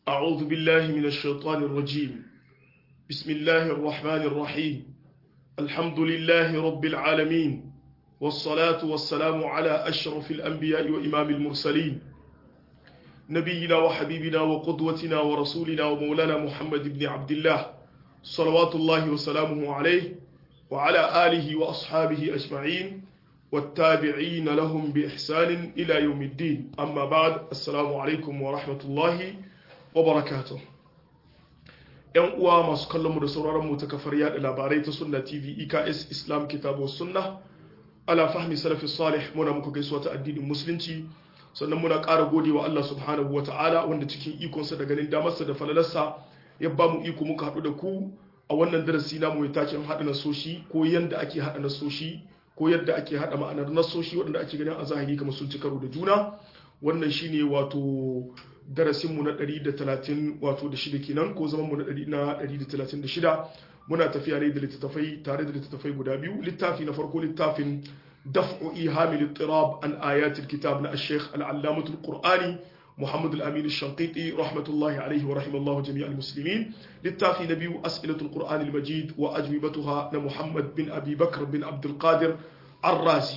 أعوذ بالله من الشيطان الرجيم بسم الله الرحمن الرحيم الحمد لله رب العالمين والصلاة والسلام على أشرف الأنبياء وإمام المرسلين نبينا وحبيبنا وقدوتنا ورسولنا ومولانا محمد بن عبد الله صلوات الله وسلامه عليه وعلى آله وأصحابه أجمعين والتابعين لهم بإحسان إلى يوم الدين أما بعد السلام عليكم ورحمة الله وبركاته ‘Yan uwa masu kallonmu da sauraronmu ta kafar yada labarai ta Sunna TV EKS Islam Kitabu Sunna ala fahmi salafi salih muna muku gaisuwa ta addinin musulunci sannan muna ƙara gode wa Allah subhanahu wa ta'ala wanda cikin ikonsa da ganin damarsa da falalarsa ya ba mu iko muka haɗu da ku a wannan darasi namu mai taken haɗa nasoshi ko yadda ake haɗa nasoshi ko yadda ake haɗa ma'anar nasoshi waɗanda ake ganin a zahiri kamar sun ci karo da juna wannan shine wato darasinmu na 130 wato da shida kenan ko zaman mu na 136 muna tafiya ne da littattafai tare da littattafai guda biyu littafi na farko littafin daf'u ihamil ittirab an ayatil kitab na ash-shaykh al-allamah al-qur'ani محمد الأمين الشنقيطي رحمة الله عليه ورحمة الله جميع المسلمين للتافي نبي أسئلة القرآن المجيد وأجوبتها لمحمد بن أبي بكر بن عبد القادر الرازي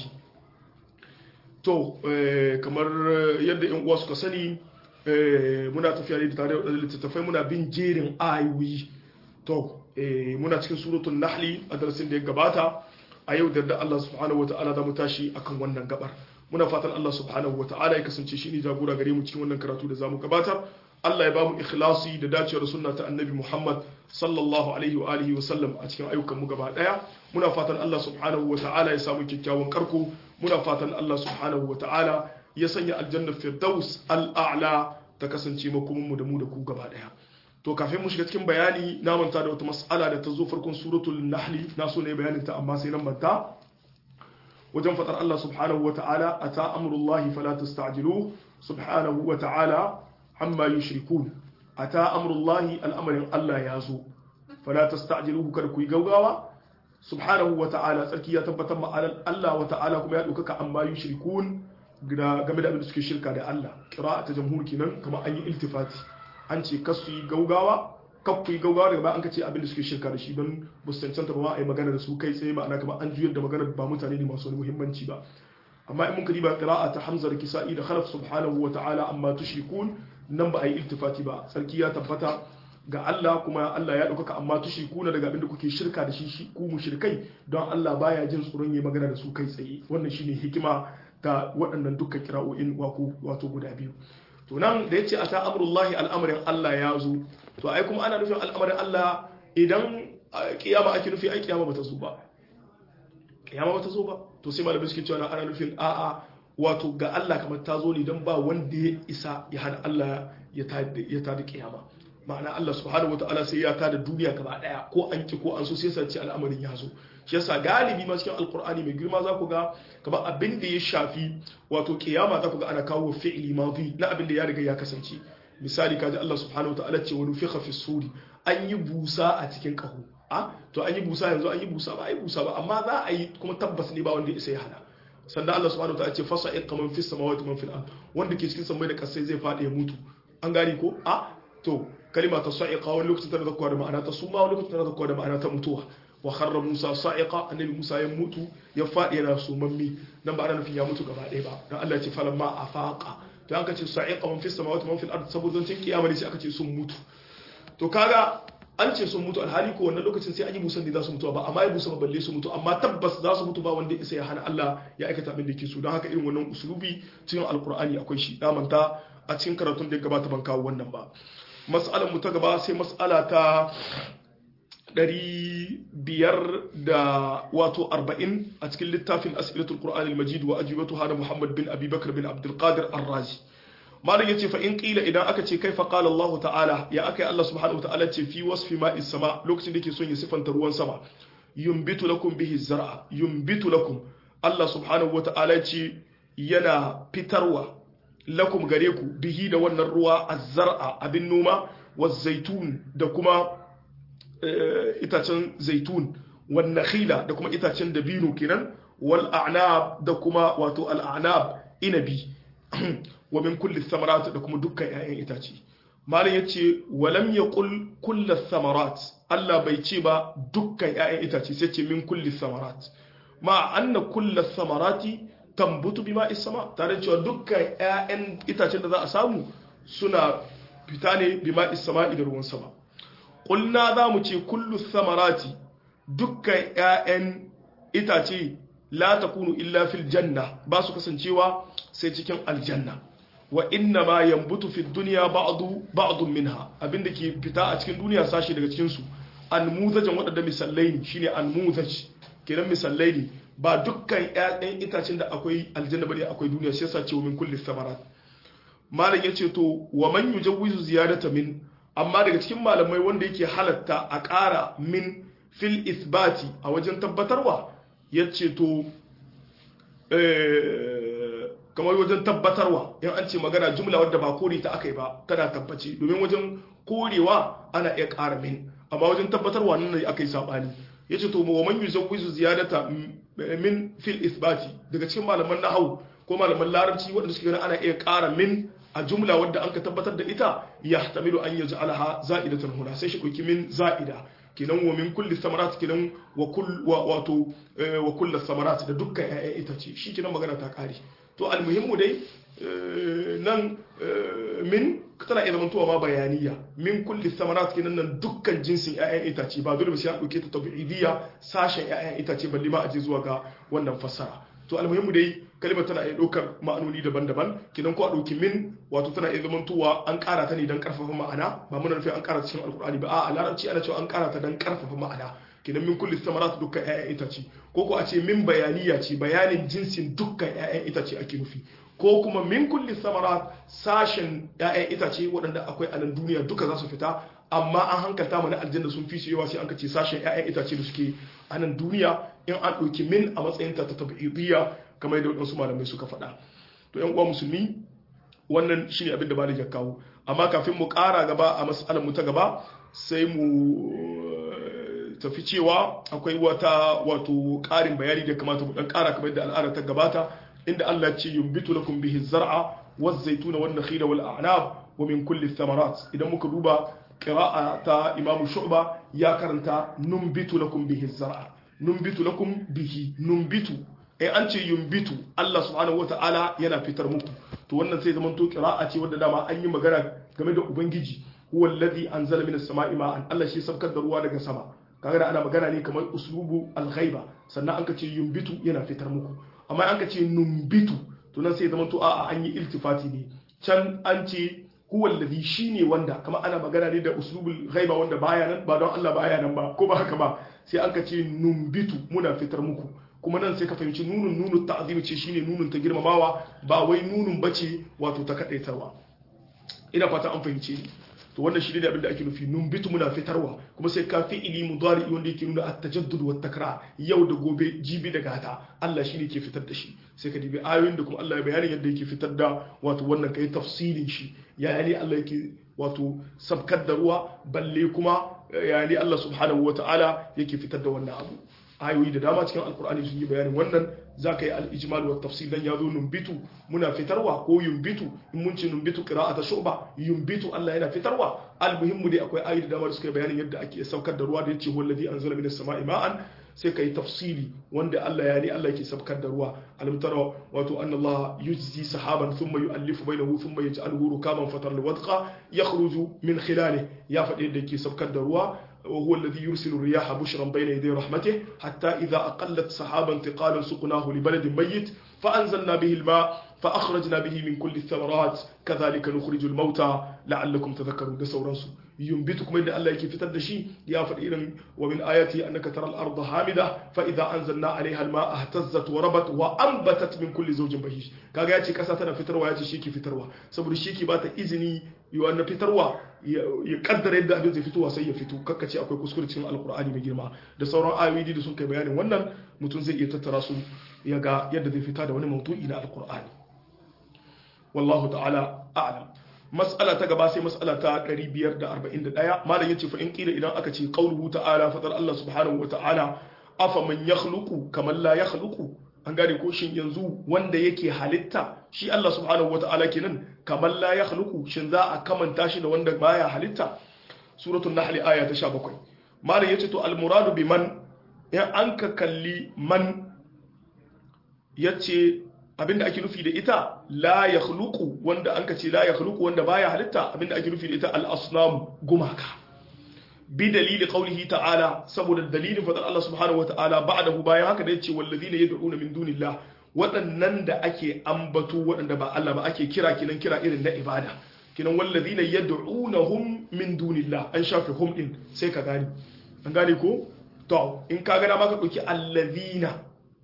to kamar yadda yan uwa suka sani muna tafiya ne da tare da littattafai muna bin jerin ayoyi to muna cikin suratul nahli a darasin da ya gabata a yau da Allah subhanahu wataala za mu tashi akan wannan gabar muna fatan Allah subhanahu wataala ya kasance shi ne jagora gare mu cikin wannan karatu da zamu gabatar Allah ya bamu ikhlasi da dacewar sunna ta annabi Muhammad sallallahu alaihi wa alihi wa sallam a cikin ayyukan mu gaba daya muna fatan Allah subhanahu wataala ya samu kyakkyawan karko muna fatan Allah subhanahu wataala ya sanya aljanna firdaus al'a'la ta kasance makomin mu da mu da ku gaba daya to kafin mu shiga cikin bayani na manta da wata mas'ala da ta zo farkon suratul nahli na so ne bayanin ta amma sai nan manta wajen fadar Allah subhanahu wa ta'ala ata amrullahi fala tasta'jilu subhanahu wa ta'ala amma yushrikun ata amrullahi al'amarin Allah ya zo fala tasta'jiluhu kada ku yi gaugawa subhanahu wa ta'ala tsarki ya tabbatar ma Allah wa ta'ala kuma ya ɗaukaka amma yushrikun game da abin da suke shirka da Allah kira ta jamhur kenan kamar an yi iltifati an ce kasu yi gaugawa kakku yi gaugawa daga an ka ce abin da suke shirka da shi don ba su cancanta ba a yi magana da su kai tsaye ma'ana kamar an juyar da magana ba mutane ne masu wani muhimmanci ba amma in mun kadi ba qira'a ta hamza da kisa'i da khalaf subhanahu wa ta'ala amma tushrikun nan ba a yi iltifati ba sarki ya tabbata ga Allah kuma Allah ya ɗaukaka amma tushrikuna daga abin da kuke shirka da shi ku mushrikai don Allah baya jin tsoron yi magana da su kai tsaye wannan shine hikima ta waɗannan dukkan kira'o'in wato guda biyu to nan da yace ata amrullahi al'amarin Allah ya zo to ai kuma ana nufin al'amarin Allah idan kiyama ake nufi ai kiyama bata zo ba kiyama bata zo ba to sai malamai suke cewa ana nufin a'a wato ga Allah kamar ta zo ne dan ba wanda ya isa ya hana Allah ya tada kiyama ma'ana Allah subhanahu wataala sai ya tada duniya gaba daya ko an ki ko an so sai sace al'amarin ya zo shi yasa galibi ma cikin alkur'ani mai girma za ku ga kamar abin da ya shafi wato kiyama za ku ga ana kawo fi'li madi na abin da ya riga ya kasance misali kaji Allah subhanahu wataala ce wani fiqa fi suri an yi busa a cikin kaho a to an yi busa yanzu an yi busa ba a yi busa ba amma za a yi kuma tabbas ne ba wanda ya isa ya hana sannan Allah subhanahu wataala ce fasa iqa man fis samawati man fil ard wanda ke cikin samai da kasai zai fadi ya mutu an gane ko a to kalima ta sa'iqa wani lokacin tana zakkuwa da ma'ana ta suma wani lokacin tana zakkuwa da ma'ana ta mutuwa wa kharra Musa sa'iqa annabi Musa ya mutu ya fadi yana sumammi nan ba ana nufin ya mutu gaba ɗaya ba dan Allah ya ce falamma afaqa to an kace sa'iqa man fis samawati man fil ard saboda cin kiyama ne sai aka ce sun mutu to kaga an ce sun mutu alhali ko wannan lokacin sai an yi musan ne za su mutu ba amma ya musa ba balle su mutu amma tabbas za su mutu ba wanda isa ya hana Allah ya aikata abin da yake so don haka irin wannan usulubi cikin alqur'ani akwai shi da manta a cikin karatun da ya gabata ban kawo wannan ba mas'alar mu ta gaba sai mas'ala ta ɗari biyar da wato arba'in a cikin littafin as'ilatul qur'anil majid wa ajibatu hana muhammad bin abi bakr bin abdul qadir ar-razi malam yace fa in qila idan aka ce kaifa qala allah ta'ala ya aka Allah subhanahu wa ta'ala ce fi wasfi ma'is sama lokacin da yake son ya sifanta ruwan sama yumbitu lakum bihi zar'a yumbitu lakum Allah subhanahu wa ta'ala ce yana fitarwa lakum gare ku bihi da wannan ruwa az-zar'a abin noma wa zaitun da kuma itacen zaitun wan nakhila da kuma itacen dabino kenan wal a'nab da kuma wato al a'nab inabi wa min kulli thamarat da kuma dukkan 'ya'yan itace malam yace walam yaqul kullu thamarat Allah bai ce ba dukkan ƴaƴan itace sai ce min kulli thamarat ma anna kullu thamarati tambutu bima isama tare cewa dukkan ƴaƴan itacen da za a samu suna fita ne bima isama da ruwan sama qulna za mu ce kullu thamarati dukkan ƴaƴan itace la takunu illa fil janna ba su kasancewa sai cikin aljanna wa inna ma yambutu fi dunya ba'du ba'dun minha abinda ke fita a cikin duniya sashi daga cikin su almuzajan wadanda misallai ne shine almuzaj kenan misallai ne ba dukkan ƴaƴan itacen da akwai aljanna bane akwai duniya shi yasa cewa min kulli samarat malam yace to wa man yujawwizu ziyadata min amma daga cikin malamai wanda yake halatta a ƙara min fil isbati a wajen tabbatarwa yace to kamar wajen tabbatarwa in an ce magana jumla wadda ba kore ta aka yi ba tana tabbace domin wajen korewa ana iya ƙara min amma wajen tabbatarwa nan ne aka yi saɓani ya ce to wa man yuzawwizu ziyadata min fil isbati daga cikin malaman nahwu ko malaman larabci wanda suke ganin ana iya ƙara min a jumla wadda an ka tabbatar da ita yahtamilu an yaj'alaha za'idatan huna sai shi ɗauki min za'ida kenan wa min kulli samarat kenan wa kull wato wa kullu samarat da dukkan ƴaƴan itace shi kenan magana ta kare to almuhimmu dai nan min tana iya zamantowa ma bayaniya min kulli samarat kenan nan dukkan jinsin ƴaƴan itace ba dole sai an dauke ta tabi'idiyya sashen ƴaƴan itace balle ma a je zuwa ga wannan fassara to almuhimmu dai kalimar tana iya ɗaukar ma'anoni daban-daban kidan ko a ɗauki min wato tana iya zamantowa an ƙara ta ne don ƙarfafa ma'ana ba muna nufin an ƙara cikin alkur'ani ba a larabci ana cewa an ƙara ta don ƙarfafa ma'ana kidan min kulli samarat dukkan ƴaƴan itace ko ko a ce min bayaniya ce bayanin jinsin dukkan ƴaƴan itace ake nufi ko kuma min kulli samarat sashen ƴaƴan itace waɗanda akwai a nan duniya duka za su fita amma an hankalta mana aljanna sun fi su yawa sai an kace sashen ƴaƴan itace da suke a nan duniya in an ɗauki min a matsayin ta ta tabi'idiyya kamar yadda waɗansu malamai suka faɗa to ƴan uwa musulmi wannan shine abin da ba ya kawo amma kafin mu ƙara gaba a mas'alar mu ta gaba sai mu tafi cewa akwai wata wato ƙarin bayani da kamata mu dan ƙara kamar yadda al'ada ta gabata inda Allah ce yumbitu lakum bihi zar'a waz zaytuna wan nakhila wal a'nab wa min kulli thamarat idan muka duba qira'a ta Imam Shu'ba ya karanta numbitu lakum bihi zar'a numbitu lakum bihi numbitu eh an ce yumbitu Allah subhanahu wata'ala yana fitar muku to wannan sai zaman to qira'a ce wanda dama an yi magana game da ubangiji huwa alladhi anzala minas sama'i ma'an Allah shi sabkar da ruwa daga sama kaga da ana magana ne kamar uslubu al-ghaiba sannan an ka ce yumbitu yana fitar muku amma an ka ce numbitu to nan sai zaman to a'a an yi iltifati ne can an ce huwa alladhi shine wanda kamar ana magana ne da uslubul ghaiba wanda baya nan ba don Allah baya nan ba ko ba haka ba sai an ka ce numbitu muna fitar muku kuma nan sai ka fahimci nunun nunun ta'zimi ce shine nunun ta girmamawa ba wai nunun bace wato ta kadaitarwa ina fata an fahimce ni to wannan shi ne abin da ake nufi numbitu muna fitarwa kuma sai ka fi'ili mudari wanda yake nuna at-tajaddud wa takrar yau da gobe jibi da gata Allah shi ne ke fitar da shi sai ka dibi ayoyin da kuma Allah ya bayani yadda yake fitar da wato wannan kai tafsilin shi ya ne Allah yake wato sabkar da ruwa balle kuma ya ne Allah subhanahu wa ta'ala yake fitar da wannan abu ayoyi da dama cikin alkur'ani sun yi bayanin wannan za ka yi al'ijmal wa tafsir dan ya zo numbitu muna fitarwa ko yumbitu in mun ce numbitu qira'ata shuba yumbitu Allah yana fitarwa almuhimmu dai akwai ayoyi da dama da suka yi bayanin yadda ake saukar da ruwa da yace wallazi anzala minas sama'i ma'an sai kai tafsiri wanda Allah ya ne Allah yake saukar da ruwa alam tara wato anna Allah yujzi sahaban thumma yu'allifu bainahu thumma yaj'aluhu rukaman fatar alwadqa yakhruju min khilalihi ya faɗi yadda yake saukar da ruwa وهو الذي يرسل الرياح بشرا بين يدي رحمته حتى إذا أقلت سحابا ثقالا سقناه لبلد ميت فأنزلنا به الماء فأخرجنا به من كل الثمرات كذلك نخرج الموتى لعلكم تذكرون ده سورانسو ينبتكم إن الله يكي فتد شيء يا فرئين ومن آياتي أنك ترى الأرض هامدة فإذا أنزلنا عليها الماء اهتزت وربت وأنبتت من كل زوج بهيج كاغا ياتي كاسا تنا فتروا ياتي شيكي فتروا سبر شيكي باتا إذني يوانا فتروا ya kaddara yadda abin zai fitowa sai ya fito kakkace akwai kuskure cikin alkur'ani mai girma da sauran ayoyi da sun kai bayanin wannan mutum zai iya tattara su ya ga yadda zai fita da wani maudu'i na alkur'ani wallahu ta'ala a'lam mas'ala ta gaba sai mas'ala ta 541 malam yace fa in kila idan aka ce qauluhu ta'ala fadar Allah subhanahu wa ta'ala afa man yakhluqu kaman la yakhluqu an gane ko shin yanzu wanda yake halitta shi Allah subhanahu wata'ala kenan kamar la ya khluqu shin za a kamanta shi da wanda baya halitta suratul nahl aya ta 17 malam yace to al muradu bi man ya an ka kalli man yace abinda ake nufi da ita la ya khluqu wanda an ka ce la ya khluqu wanda baya halitta abinda ake nufi da ita al asnam gumaka bi dalili qawlihi ta'ala saboda dalilin fadar Allah subhanahu wata'ala ba'dahu bayan haka da yace wallazina yad'una min dunillah waɗannan da ake ambato waɗanda ba Allah ba ake kira kinan kira irin na ibada kinan wallazina yad'unahum min dunillah an shafe hum din sai ka gani an gane ko to in ka ga dama ka dauki allazina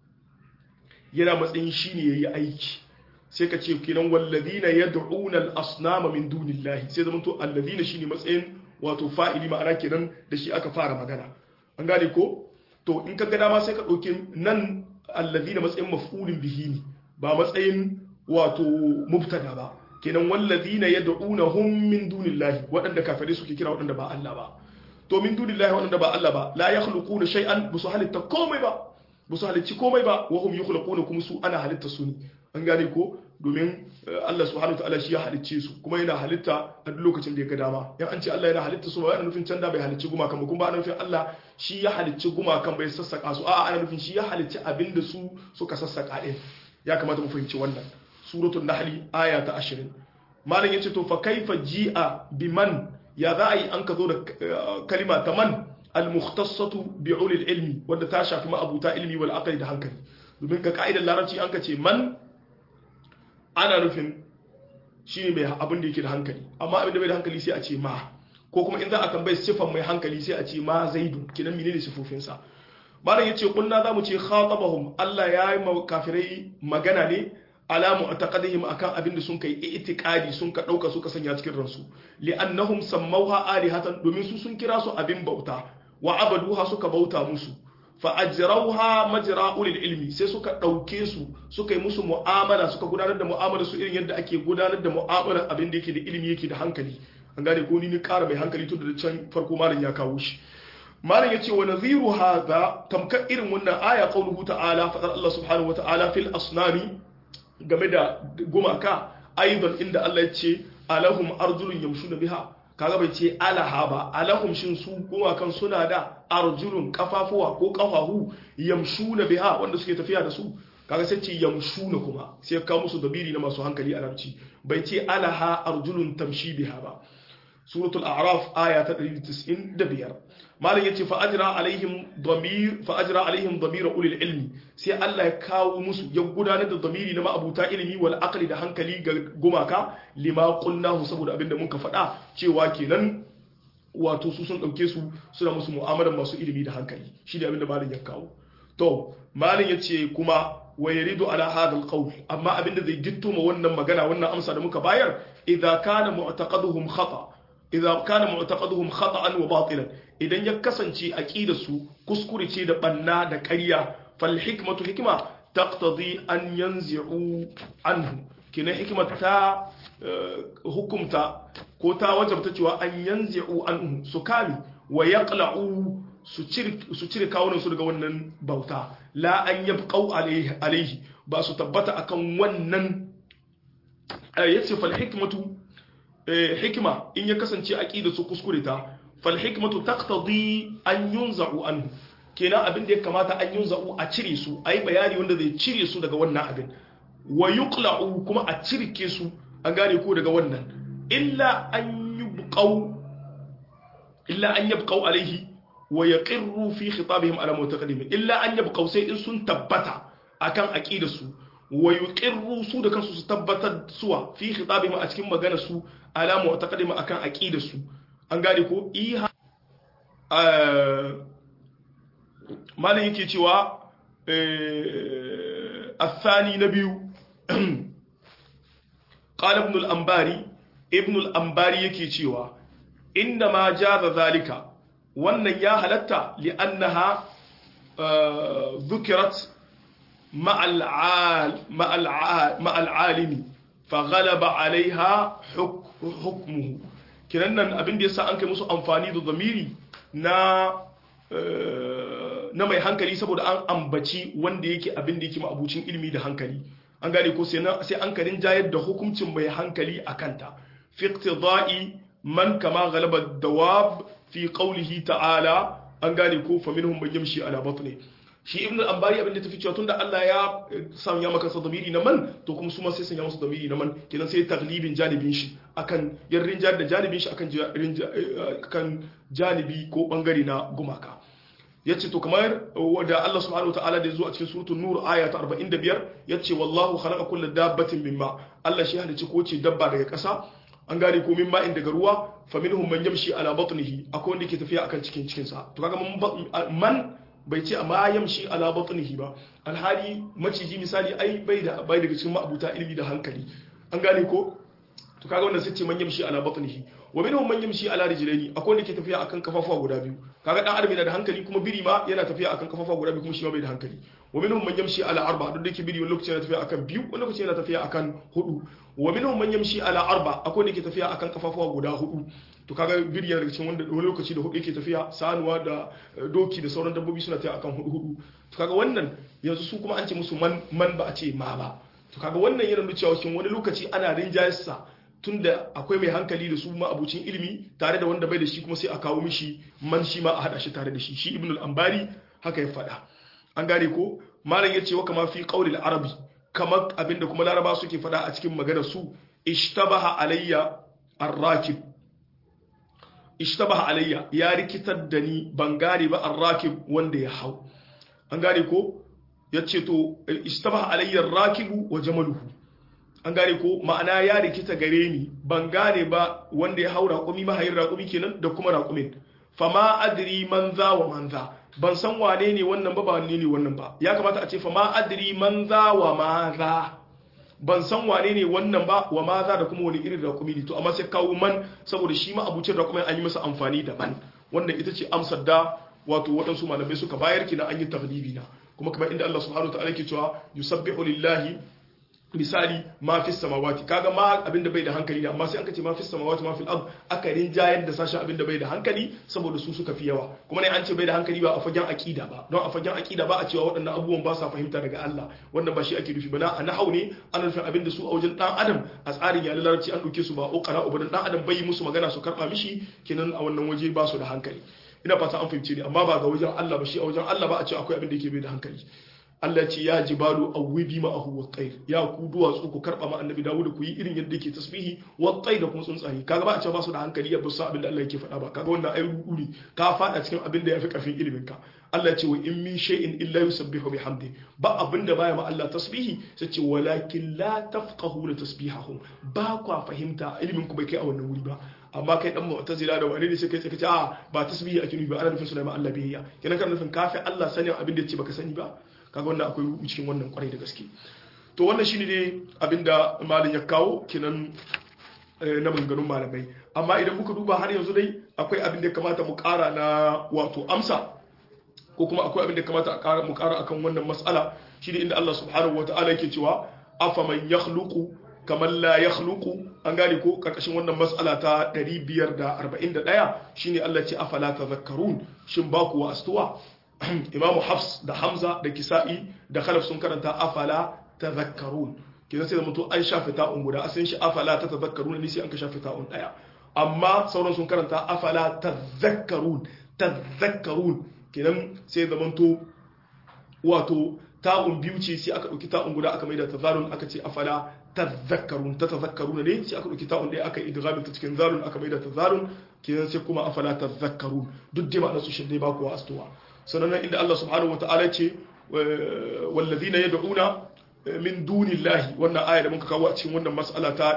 yana matsayin shine yayi aiki sai ka ce kinan wallazina yad'una al-asnama min dunillah sai zamanto allazina shine matsayin wato fa'ili ma'ana kenan da shi aka fara magana an gane ko to in ka ga dama sai ka ɗauki nan allazi na matsayin maf'ulin bihi ne ba matsayin wato mubtada ba kenan wallazina yad'unahum min dunillahi waɗanda kafirai suke kira waɗanda ba Allah ba to min dunillahi waɗanda ba Allah ba la yakhluquna shay'an busu halitta komai ba busu halicci komai ba wa hum yukhluquna kuma su ana halitta su ne an gane ko domin Allah subhanahu wataala shi ya halicce su kuma yana halitta a duk lokacin da ya ga dama in an ce Allah yana halitta su ba yana nufin can da bai halicci gumakan ba kuma ba ana nufin Allah shi ya halicci gumakan bai sassaka su a'a ana nufin shi ya halicci abin da su suka sassaka din ya kamata mu fahimci wannan suratul nahl aya ta 20 malam yace to fa kaifa ji'a biman ya za a yi an ka zo da kalima ta man al-mukhtassatu bi ulil ilmi wanda ta shafi ma abuta ilmi wal aqli da hankali domin ga ka'idar larabci an ka ce man ana nufin shi ne mai abin da yake da hankali amma abin da bai da hankali sai a ce ma ko kuma in za a tambayi sifan mai hankali sai a ce ma zaidu kinan menene sifofinsa malam yace kunna zamu ce khatabahum Allah ya yi kafirai magana ne ala mu'taqadihim akan abin da sun kai i'tiqadi sun ka dauka suka sanya cikin ransu li'annahum sammauha alihatan domin su sun kira su abin bauta wa abaduha suka bauta musu fa'ajirauha majira ulil ilmi sai suka ɗauke su suka yi musu mu'amala suka gudanar da mu'amala su irin yadda ake gudanar da mu'amala abin da yake da ilimi yake da hankali an gane ko ni ni ƙara mai hankali tun da can farko malam ya kawo shi malam ya ce wa naziru hadha tamkar irin wannan aya qauluhu ta'ala fadar Allah subhanahu wa ta'ala fil asnami game da gumaka aidan inda Allah ya ce alahum arjulun yamshuna biha kaga bai ce alaha ba alahum shin su gumakan suna da arjulun kafafuwa ko kafahu yamshuna biha wanda suke tafiya da su kaga sai ce yamshuna kuma sai ka musu dabiri na masu hankali a larabci bai ce alaha arjulun tamshi biha ba suratul a'raf aya ta 195 malam yace fa ajra alaihim damir fa ajra alaihim damir ulil ilmi sai Allah ya kawo musu ya gudanar da damiri na ma'abuta ilimi wal aqli da hankali ga gumaka lima qulnahu saboda abinda muka faɗa cewa kenan wato su sun dauke su suna musu mu'amalar masu ilimi da hankali shi ne abinda malam ya kawo to malam yace kuma wa yaridu ala hadha alqawl amma abinda zai gitto ma wannan magana wannan amsa da muka bayar idza kana mu'taqaduhum khata idza kana mu'taqaduhum khata'an wa batilan idan ya kasance aqidar su kuskure ce da banna da ƙarya fal hikmatu hikma taqtadi an yanzi'u anhu kina hikma ta hukumta ko ta wajabta cewa an yanzi'u anhu su kame wa yaqla'u su cire kawunan su daga wannan bauta la an yabqau alaihi ba su tabbata akan wannan yace fal hikmatu hikima in ya kasance aqida su kuskure ta fal hikmatu taqtadi an yunza'u anhu kenan abin da ya kamata an yunza'u a cire su ayi bayani wanda zai cire su daga wannan abin wa yuqla'u kuma a cirke su an gane ko daga wannan illa an yubqau illa an yabqau alaihi wa yaqirru fi khitabihim ala mutaqaddimin illa an yabqau sai in sun tabbata akan aqidar su wa yuqirru su da kansu su tabbatar suwa fi khitabihim a cikin magana su ala mu'taqadim akan aqidar su an gane ko iha malin yake cewa الثاني نبي قال ابن الأنباري ابن الأنباري yake cewa إنما جاز ذلك wannan ya halatta li'annaha ذكرت مع العالم فغلب عليها حكمه kinan nan abin da yasa an kai musu amfani da zamiri na na mai hankali saboda an ambaci wanda yake abin da yake ma'abucin ilimi da hankali an gane ko sai sai an karin jayar da hukuncin mai hankali a kanta fi iqtida'i man kama ghalaba dawab fi qawlihi ta'ala an gane ko fa minhum man yamshi ala batni shi ibn al-ambari abin da tafi cewa tunda Allah ya sanya maka sa damiri na man to kuma su ma sai sanya masa damiri na man kenan sai taglibin janibin shi akan yarrin jar da janibin shi akan kan janibi ko bangare na gumaka yace to kamar wanda Allah subhanahu wa ta'ala da yazo a cikin suratul nur aya ta 45 yace wallahu khalaqa kulla dabbatin mimma Allah shi halicci ko ce dabba daga ƙasa an gane ko mimma in daga ruwa fa minhum man yamshi ala batnihi akwai wanda ke tafiya akan cikin cikin sa to kaga man bai ce amma yamshi ala batnihi ba alhali maciji misali ai bai da bai daga cikin ma'abuta ilimi da hankali an gane ko to kaga wannan sai ce man yamshi ala batnihi wa minhum man yamshi ala rijlaini akwai wanda ke tafiya akan kafafuwa guda biyu kaga dan adam yana da hankali kuma biri ma yana tafiya akan kafafuwa guda biyu kuma shi ma bai da hankali wa minhum man yamshi ala arba duk da yake biri wani lokaci yana tafiya akan biyu wani lokaci yana tafiya akan hudu wa minhum man yamshi ala arba akwai wanda ke tafiya akan kafafuwa guda hudu to kaga biri yana daga cikin wanda wani lokaci da hudu yake tafiya sanuwa da doki da sauran dabbobi suna tafiya akan hudu hudu to kaga wannan yanzu su kuma an ce musu man man ba a ce ma ba to kaga wannan yana nuna cewa wani lokaci ana rinjayarsa tunda akwai mai hankali da su ma abucin ilimi tare da wanda bai da shi kuma sai a kawo mishi man shi ma a hada shi tare da shi shi ibn al-ambari haka ya faɗa an gane ko malam ya ce wa kama fi qaulil arabi kamar abinda kuma laraba suke faɗa a cikin maganar su ishtabaha alayya ar-rakib ishtabaha alayya ya rikitar da ni ban gane ba ar-rakib wanda ya hau an gane ko yace to ishtabaha alayya ar-rakibu wa jamaluhu an gane ko ma'ana ya rikita gare ni ban gane ba wanda ya hau raƙumi mahayin raƙumi kenan da kuma raƙumin fama adri man za wa man za ban san wane ne wannan ba ba wane ne wannan ba ya kamata a ce fama adri man za wa ma za ban san wane ne wannan ba wa ma za da kuma wani irin raƙumi ne to amma sai kawo man saboda shi ma abucin raƙumin an yi masa amfani da man wannan ita ce amsar da wato waɗansu malamai suka bayar kina an yi taglibi na kuma kamar inda Allah subhanahu wa ta'ala ke cewa yusabbihu lillahi misali ma fi samawati kaga ma abinda bai da hankali ne amma sai an kace ma fi samawati ma fil ard aka rinjayar da sashen abinda bai da hankali saboda su suka fi yawa kuma ne an ce bai da hankali ba a fagen aqida ba don a fagen aqida ba a cewa waɗannan abubuwan ba sa fahimta daga Allah wannan ba shi ake nufi ba na a nahau ne ana nufin abinda su a wajen dan adam a tsarin yalan larabci an dauke su ba ukara ubadan dan adam bai musu magana su karba mishi kenan a wannan waje ba su da hankali ina fata an fahimce ni amma ba ga wajen Allah ba shi a wajen Allah ba a ce akwai abin da yake bai da hankali Allah ce ya jibalu awwibi ma ahu wa tsair ya ku duwatsu ku karba ma annabi Dawud ku yi irin yadda yake tasbihi wa tsair da kuma tsuntsaye kaga ba a ce ba su da hankali ya busa abin da Allah yake faɗa ba kaga wannan ai ruri ka faɗa cikin abin da yafi karfin ilimin ka Allah ce wa in min shay'in illa yusabbihu bihamdi ba abin da baya ma Allah tasbihi sai ce walakin la tafqahuna tasbihahum ba kwa fahimta ilimin ku bai kai a wannan wuri ba amma kai dan mu'tazila da wani ne sai kai sai kace a ba tasbihi ake nufi ba ana nufin Sulaiman Allah biyayya kenan kana nufin kafi Allah sanin abin da yace baka sani ba kaga wannan akwai rubu cikin wannan kwarai da gaske to wannan shine ne abinda malin ya kawo kinan na maganganun malamai amma idan muka duba har yanzu dai akwai abin da ya kamata mu kara na wato amsa ko kuma akwai abin da ya kamata mu kara akan wannan mas'ala shine inda Allah subhanahu wataala yake cewa afaman yakhluqu kamar la yakhluqu an gane ko karkashin wannan mas'ala ta 541 shine Allah ce afala tadhakkarun shin ba ku astuwa imamu hafs da hamza da kisa'i da khalaf sun karanta afala tadhakkarun kidan sai da mutu an shafe ta'un guda asalin shi afala ta tadhakkarun ne sai an ka shafe ta'un daya amma sauran sun karanta afala tadhakkarun tadhakkarun kidan sai da mutu wato ta'un biyu ce sai aka dauki ta'un guda aka maida tazarun aka ce afala tadhakkarun ta tadhakkarun ne sai aka dauki ta'un daya aka idghamin ta cikin zarun aka maida tazarun kidan sai kuma afala tadhakkarun duk dai ma'anar su shi dai ba kuwa astuwa sannan inda Allah subhanahu wa ta'ala ce wallazina yad'una min dunillahi wannan aya da muka kawo a cikin wannan mas'ala ta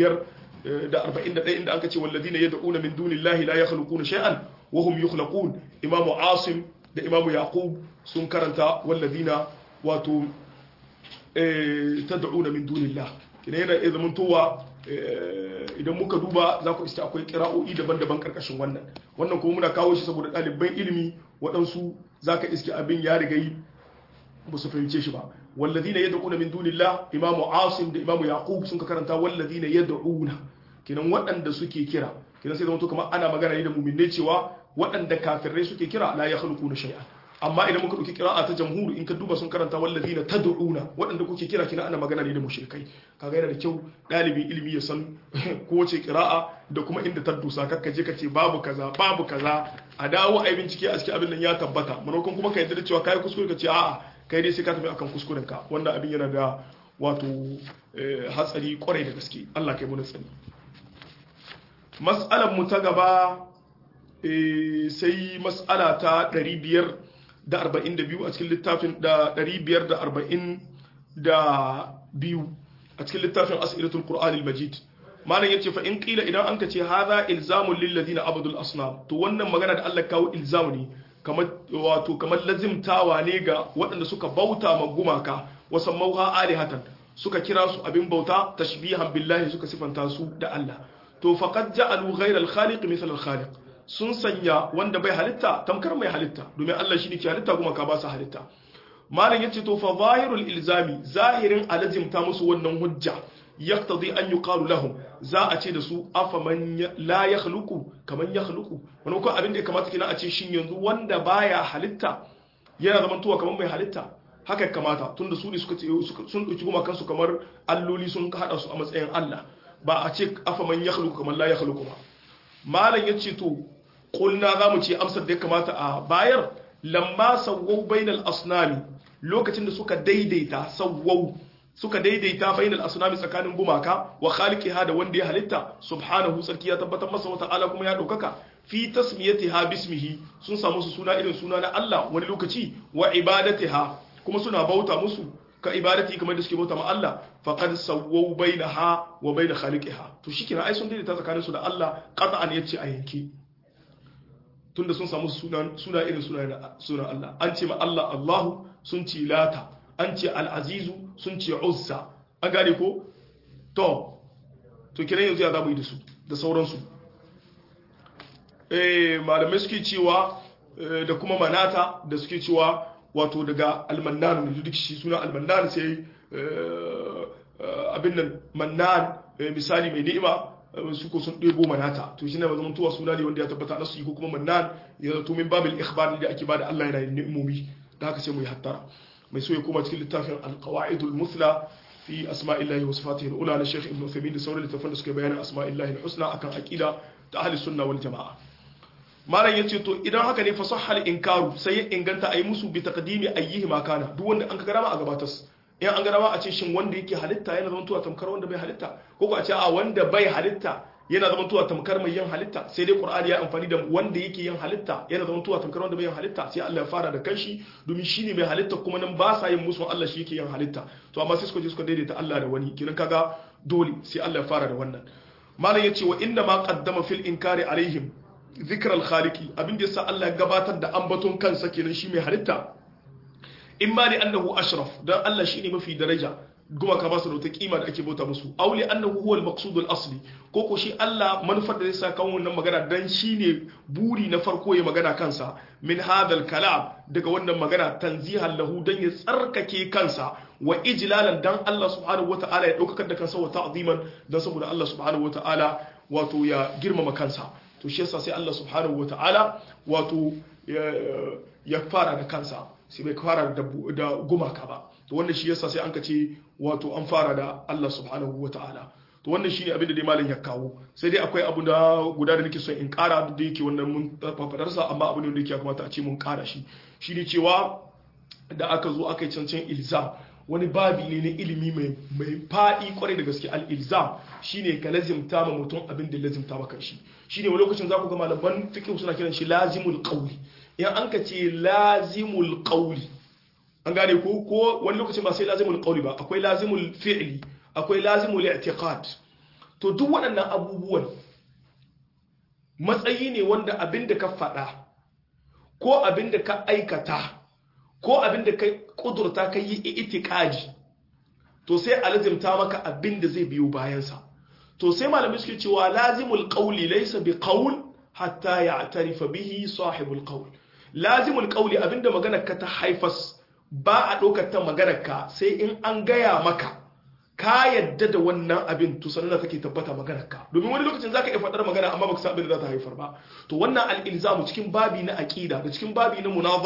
541 inda aka ce wallazina yad'una min dunillahi la yakhluquna shay'an wa hum yukhlaqun imamu asim da imamu yaqub sun karanta wallazina wato tad'una min dunillah kina yana iya zamantowa idan muka duba za ku iske akwai kira'o'i daban-daban karkashin wannan wannan kuma muna kawo shi saboda ɗaliban ilimi waɗansu za ka iske abin ya riga yi ba su fahimce shi ba wallazina yad'una min dunillah imamu asim da imamu yaqub sun ka karanta wallazina yad'una kinan waɗanda suke kira kinan sai zama to kamar ana magana ne da mu'minai cewa waɗanda kafirai suke kira la yakhluquna shay'an amma idan muka dauki qira'a ta jamhur in ka duba sun karanta wallazina tad'una waɗanda kuke kira kina ana magana ne da mushrikai kaga yana da kyau dalibin ilimi ya san kowace qira'a da kuma inda ta dusa kakka je ka ce babu kaza babu kaza a dawo ai bincike a cikin abin nan ya tabbata manokon kuma ka yarda da cewa kai kuskure ka ce a'a kai dai sai ka tafi akan kuskuren ka wanda abin yana da wato hatsari kwarai da gaske Allah kai mu tsani mas'alar mu ta gaba sai mas'ala ta 542 a cikin littafin da 542 a cikin littafin as'ilatul qur'anil majid malam yace fa in qila idan anka ce hadha ilzamun lil ladina abadul asnam to wannan magana da Allah kawo ilzamu ne kamar wato kamar lazimtawa ne ga waɗanda suka bauta ma gumaka wasan mauha alihatan suka kira su abin bauta tashbihan billahi suka sifanta su da Allah to faqad ja'alu ghayra al-khaliq misal al-khaliq sun sanya wanda bai halitta tamkar mai halitta domin Allah shi ne ke halitta kuma ka ba su halitta malam yace to fa zahirul ilzami zahirin alazimta musu wannan hujja yaqtadi an yuqalu lahum za a ce da su afa man la yakhluqu kaman yakhluqu wani ko abin da ya kamata kina a ce shin yanzu wanda baya halitta yana zaman tuwa kaman mai halitta haka kamata tunda su ne suka ce sun dauki kuma kansu kamar alloli sun hada su a matsayin Allah ba a ce afa man yakhluqu kaman la yakhluqu ba malam yace to kulna za mu ce amsar da ya kamata a bayar lamma sawwau bainal asnami lokacin da suka daidaita sawwau suka daidaita bainal asnami tsakanin gumaka wa khaliqiha da wanda ya halitta subhanahu sarki ya tabbatar masa wa ta'ala kuma ya daukaka fi tasmiyatiha bismihi sun samu su suna irin suna na Allah wani lokaci wa ibadatiha kuma suna bauta musu ka ibadati kamar da suke bauta ma Allah faqad sawwau bainaha wa bain khaliqiha to shikenan ai sun daidaita tsakanin su da Allah qat'an yace a yanke tunda sun samu suna irin sunan Allah an ce ma Allah Allahu sun ce lata an ce al'azizu sun ce uzza an gane ko to to kiran yanzu ya za mu yi da su da sauransu eh malamai suke cewa da kuma manata da suke cewa wato daga almannan da duk shi suna almannan sai abin nan mannan misali mai ni'ima su ko sun ɗebo manata to shi ne ba zamantowa suna ne wanda ya tabbata na su yi ko kuma mannan ya zato min babil ikhbar da ake bada Allah yana yin ni'imomi da haka sai mu yi hattara mai so ya koma cikin littafin alqawaidul musla fi asma'illahi wa sifatihi al-ula na Sheikh Ibn Uthaymeen da sauran littafan da suka bayanin asma'illahi al-husna akan aqida ta ahli sunna wal jamaa malam yace to idan haka ne fa sahhal inkaru sai ya inganta ayi musu bi taqdimi ayyihi ma kana duk wanda an ka garama a gabatas in an gana a ce shin wanda yake halitta yana zama tuwa tamkar wanda bai halitta ko ko a ce a wanda bai halitta yana zama tuwa tamkar mai yin halitta sai dai qur'ani ya amfani da wanda yake yin halitta yana zama tuwa tamkar wanda bai yin halitta sai Allah ya fara da kanshi domin shine mai halitta kuma nan ba sa yin musu Allah shi yake yin halitta to amma sai suka je suka daidaita Allah da wani kiran kaga dole sai Allah ya fara da wannan malam yace wa inna ma qaddama fil inkari alaihim zikral khaliqi abin da yasa Allah ya gabatar da ambaton kansa kenan shi mai halitta imma li annahu ashraf dan Allah shine mafi daraja guma ka ba su da wata kima da ake bauta musu aw li annahu huwa al-maqsud al-asli ko ko shi Allah manufar da zai sa kan wannan magana dan shine buri na farko ya magana kansa min hadal kalam daga wannan magana tanzihan lahu dan ya tsarkake kansa wa ijlalan dan Allah subhanahu wata'ala ya daukar da kansa wa ta'ziman dan saboda Allah subhanahu wata'ala wato ya girmama kansa to shi yasa sai Allah subhanahu wata'ala wato ya fara da kansa sai bai fara da gumaka ba to wannan shi yasa sai an ka ce wato an fara da Allah subhanahu wa ta'ala to wannan shine abin da dai malam ya kawo sai dai akwai abu da guda da nake son in kara da yake wannan mun fafadar sa amma abu ne da yake kamata a ce mun kara shi shine cewa da aka zo aka yi cancan ilzam wani babi ne na ilimi mai mai fadi kwarai da gaske al ilzam shine ka lazimta ma mutum abin da lazimta maka shi shine wani lokacin za ku ga malaman fiqh suna kiran shi lazimul qawli in an ka ce lazimul qawli an gane ko ko wani lokacin ba sai lazimul qawli ba akwai lazimul fi'li akwai lazimul i'tiqad to duk waɗannan abubuwan matsayi ne wanda abinda ka faɗa ko abinda ka aikata ko abinda ka kudurta ka yi i'tiqadi to sai alazimta maka abinda zai biyo bayansa to sai malamai suke cewa lazimul qawli laysa bi qawl hatta ya'tarifa bihi sahibul qawl lazimul qawli abinda magana ka ta haifas ba a ɗaukar ta maganarka sai in an gaya maka ka yadda da wannan abin to sannan da take tabbata maganarka domin wani lokacin zaka iya faɗar magana amma baka san abin da za ta haifar ba to wannan al-ilzamu cikin babi na aqida da cikin babi na munazara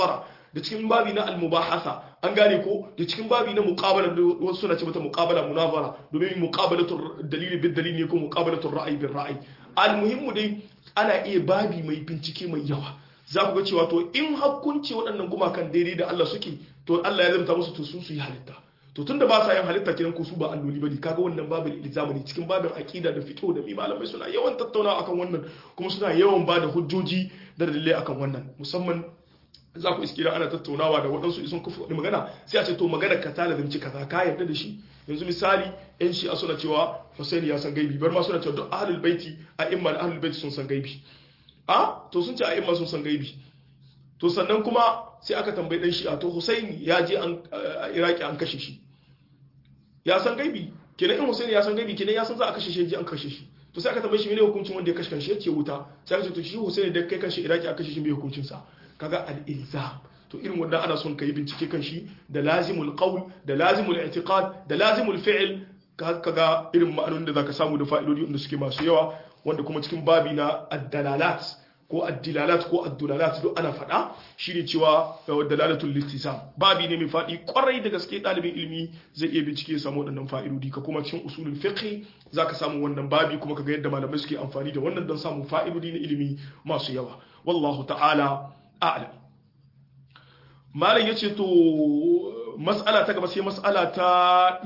da cikin babi na al-mubahasa an gane ko da cikin babi na muqabala wasu suna ce mata muqabala munazara domin muqabalatu dalili bil dalili ne ko muqabalatu ra'ayi bil ra'ayi al-muhimmu dai ana iya babi mai bincike mai yawa za ku ga cewa to in hakkunci waɗannan gumakan daidai da Allah suke to Allah ya zamta musu to su su yi halitta to tunda ba sa yin halitta kiran ku su ba alloli bane kaga wannan babin ilzamu ne cikin babin aqida da fiqh da malamai suna yawan tattaunawa akan wannan kuma suna yawan ba da hujjoji da dalilai akan wannan musamman za ku iskira ana tattaunawa da waɗansu isun kufa wani magana sai a ce to magana ka ta lazimci kaza ka yarda da shi yanzu misali yan shi'a suna cewa Hussein ya san gaibi bar ma suna cewa duk ahlul baiti a imma ahlul baiti sun san gaibi a to sun ce a imma sun san gaibi to sannan kuma sai aka tambayi dan shi'a to Hussein ya je an Iraki an kashe shi ya san gaibi kenan in Hussein ya san gaibi kenan ya san za a kashe shi an kashe shi to sai aka tambaye shi mene hukuncin wanda ya kashe kanshi yace wuta sai aka ce to shi Hussein da kai kanshi Iraki aka kashe shi me hukuncin sa kaga al-ilzam to irin wanda ana son kai bincike kan shi da lazimul qawl da lazimul i'tiqad da lazimul fi'l kaga irin ma'anonin da zaka samu da fa'idodi wanda suke masu yawa wanda kuma cikin babi na ad-dalalat ko ad-dilalat ko ad-dulalat duk ana faɗa shine cewa dalalatul littisam babi ne mai faɗi kwarai da gaske ɗalibin ilimi zai iya bincike ya samu waɗannan fa'idodi ka kuma cikin usulul fiqh zaka samu wannan babi kuma kaga yadda malamai suke amfani da wannan don samun fa'idodi na ilimi masu yawa wallahu ta'ala a'lam malam yace to mas'ala ta gaba sai mas'ala ta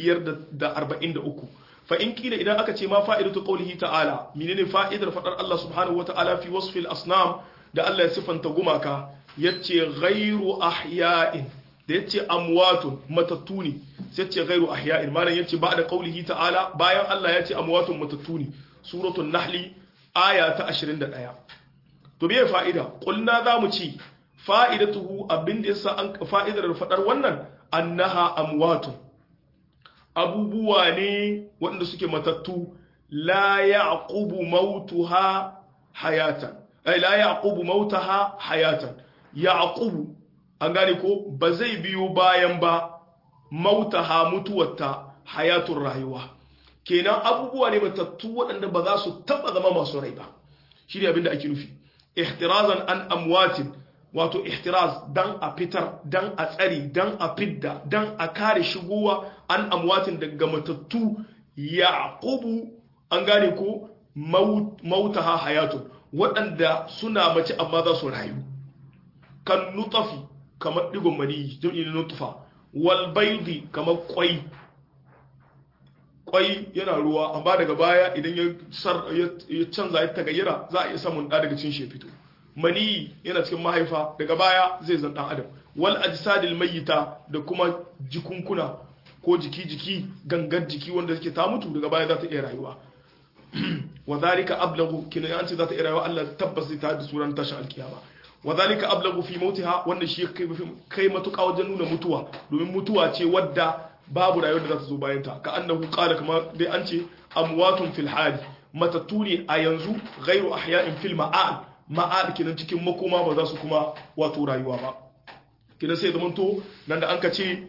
543 fa in kila idan aka ce ma fa'idatu qawlihi ta'ala menene fa'idar fadar Allah subhanahu wata'ala fi wasfil asnam da Allah ya sifanta gumaka yace ghairu ahya'in da yace amwatun matattu ne sai yace ghairu ahya'in malam yace ba da qawlihi ta'ala bayan Allah yace amwatun matattu ne suratul nahli aya ta 21 to me fa'ida qulna zamu ci fa'idatuhu abinda yasa an fa'idar fadar wannan annaha amwatun abubuwa ne waɗanda suke matattu la yaqubu mautuha hayatan ay la yaqubu mautaha hayatan yaqubu an gane ko ba zai biyo bayan ba mautaha mutuwarta hayatun rayuwa kenan abubuwa ne matattu waɗanda ba za su taɓa zama masu rai ba shi ne abinda ake nufi ihtirazan an amwatin wato ihtiraz dan a fitar dan a tsari dan a fidda dan a kare shigowa an amwatin daga matattu yaqubu an gane ko mautaha hayatun waɗanda suna mace amma za su rayu kan nutafi kamar digon mani jam'i nutfa wal baidi kamar kwai kwai yana ruwa amma daga baya idan ya canza ya tagayyara za a iya samun ɗa daga cin shi fito mani yana cikin mahaifa daga baya zai zan dan adam wal ajsadil mayyita da kuma jikunkuna ko jiki-jiki gangar jiki wanda yake ta mutu daga baya za ta iya rayuwa wa zalika ablagu kina an ce za ta iya rayuwa Allah tabbas zai ta da suran tashin alkiyama wa zalika ablagu fi mautiha wanda shi kai matuƙa wajen nuna mutuwa domin mutuwa ce wadda babu rayuwar da za ta zo bayan ta ka annahu qala kamar dai an ce amwatun fil hali matattu ne a yanzu ghairu ahya'in fil ma'al ma'ad kenan cikin makoma ba za su kuma wato rayuwa ba kenan sai zamanto nan da an ka ce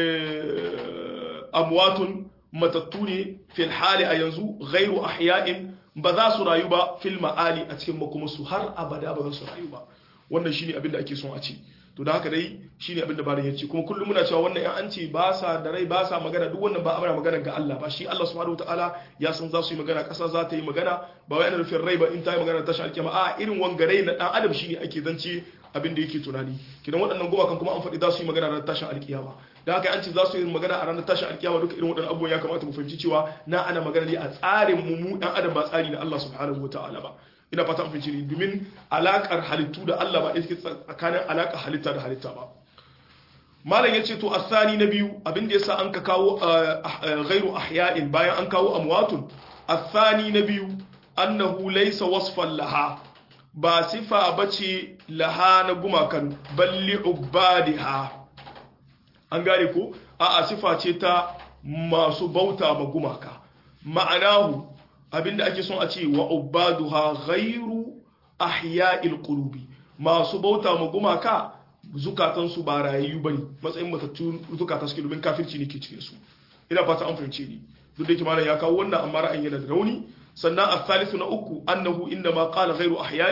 amwatun matattu ne fil hali a yanzu ghairu ahya'in ba za su rayu ba fil ma'ali a cikin makomarsu har abada ba za su rayu ba wannan shine abin da ake son a ce to da haka dai shine abin da barin yace kuma kullum muna cewa wannan yan an ce ba sa da rai ba sa magana duk wannan ba amana magana ga Allah ba shi Allah subhanahu wataala ya san za su yi magana kasa za ta yi magana ba wai ana nufin rai ba in ta yi magana tashin alkiyama a irin wangare na dan adam shine ake zance abin da yake tunani kidan waɗannan gumakan kuma an faɗi za su yi magana ranar tashin alkiyama da haka an ce za su yi magana a ranar tashin alkiyama duka irin waɗannan abubuwan ya kamata mu fahimci cewa na ana magana ne a tsarin mu mu dan adam ba tsari na Allah subhanahu wataala ba ina fata an fahimci domin alakar halittu da Allah ba yake tsakanin alakar halitta da halitta ba malam yace to asani na biyu abin da yasa an ka kawo ghairu ahya'in bayan an kawo amwatun asani na biyu annahu laysa wasfan laha ba sifa bace laha na gumakan balli ubadiha an gane ko a'a sifa ce ta masu bauta ma gumaka ma'anahu abinda ake son a ce wa ubaduha ghairu ahya'il qulubi masu bauta ma gumaka zukatan su ba rayayyu bane matsayin matattu zukata suke domin kafirci ne ke cikin su ina fata an fahimce ni duk da yake malam ya kawo wannan amma ra'ayin yana da rauni sannan al-thalithu na uku annahu inda ma qala ghairu ahya'in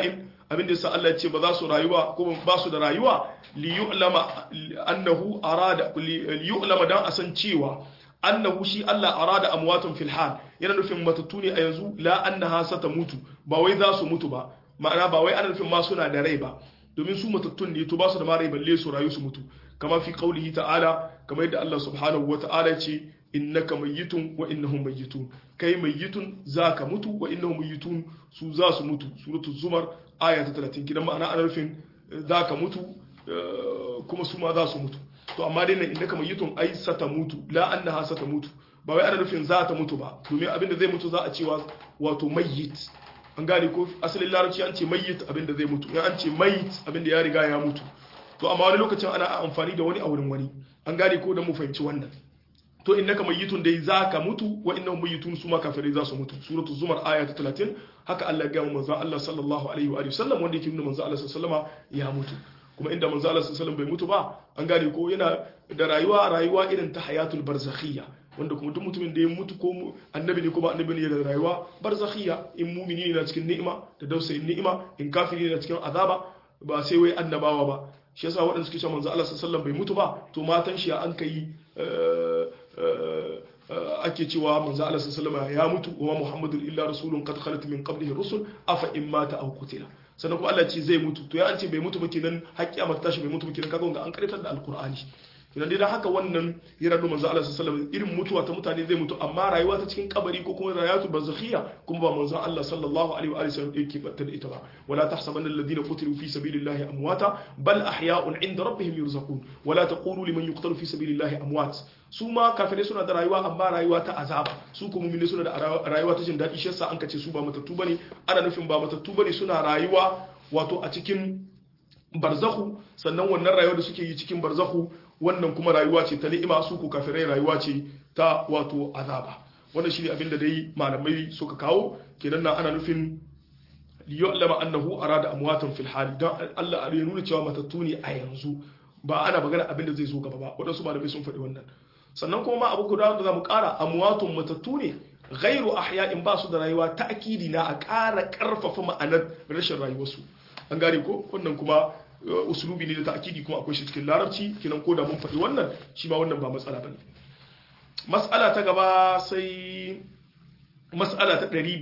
abinda yasa Allah ya ce ba za su rayuwa ko ba su da rayuwa li yu'lama annahu arada li yu'lama dan asan cewa annahu shi Allah arada amwatun fil hal yana nufin matattu ne a yanzu la annaha sata mutu ba wai za su mutu ba ma'ana ba wai ana nufin ma suna da rai ba domin su matattun ne to ba su da ma rai balle su rayu su mutu kama fi qaulihi ta'ala kamar yadda Allah subhanahu wa ta'ala ce innaka mayyitun wa innahum mayyitun kai mayyitun zaka mutu wa innahum mayyitun su za su mutu suratul zumar aya ta 30 kidan ma'ana ana nufin zaka mutu kuma su ma za su mutu to amma dai nan innaka mayyitun ai sata mutu la annaha sata mutu ba wai ana nufin za ta mutu ba domin abinda zai mutu za a cewa wato mayyit an gane ko asalin larabci an ce mayyit abinda zai mutu in an ce mayyit abinda ya riga ya mutu to amma wani lokacin ana amfani da wani a wurin wani an gane ko da mu fahimci wannan to innaka mayyitun dai zaka mutu wa innahum mayyitun su ma kafirai za su mutu suratu zumar aya ta 30 haka Allah ya ga manzo Allah sallallahu alaihi wa sallam wanda yake nuna manzo Allah sallallahu alaihi ya mutu kuma inda manzo Allah sallallahu alaihi bai mutu ba an gane ko yana da rayuwa rayuwa irin ta hayatul barzakhiyya wanda kuma duk mutumin da ya mutu ko annabi ne ko ba annabi ne da rayuwa barzakhiyya in mumini ne na cikin ni'ima da dausayin ni'ima in kafiri ne na cikin azaba ba sai wai annabawa ba shi yasa waɗanda suke cewa manzo Allah sallallahu bai mutu ba to matan shi an kai ake cewa manzo Allah sallallahu ya mutu wa Muhammadun illa rasulun qad khalat min qablihi rusul afa in mata aw qutila sannan kuma Allah ce zai mutu to ya an ce bai mutu ba kenan haƙƙi amma tashi bai mutu ba kenan kaga ga an karitar da alqur'ani kenan dai dan haka wannan yana da manzo Allah sallallahu irin mutuwa ta mutane zai mutu amma rayuwa ta cikin kabari ko kuma rayuwatu barzakhiya kuma ba manzo Allah sallallahu alaihi wa sallam yake batta da ita ba wala tahsabanna alladhina qutilu fi sabilillahi amwata bal ahya'un 'inda rabbihim yurzaqun wala taqulu liman yuqtalu fi sabilillahi amwat su ma kafirai suna da rayuwa amma rayuwa ta azaba su kuma mu'mini suna da rayuwa ta jin daɗi shi yasa an kace su ba matattu bane ana nufin ba matattu bane suna rayuwa wato a cikin barzahu sannan wannan rayuwa da suke yi cikin barzahu wannan kuma rayuwa ce ta ni'ima su ko kafirai rayuwa ce ta wato azaba wannan shine abin da dai malamai suka kawo kenan nan ana nufin liya'lama annahu arada amwatan fil hali dan Allah ya nuna cewa matattu ne a yanzu ba ana magana abin da zai zo gaba ba wadansu malamai sun faɗi wannan sannan kuma ma abu guda da zamu ƙara amwatun matattu ne ghairu ahya'in ba su da rayuwa ta'kidi na a ƙara ƙarfafa ma'anar rashin rayuwarsu an gane ko wannan kuma usulubi ne da ta'kidi kuma akwai shi cikin larabci kinan ko da mun faɗi wannan shi ma wannan ba matsala bane mas'ala ta gaba sai mas'ala ta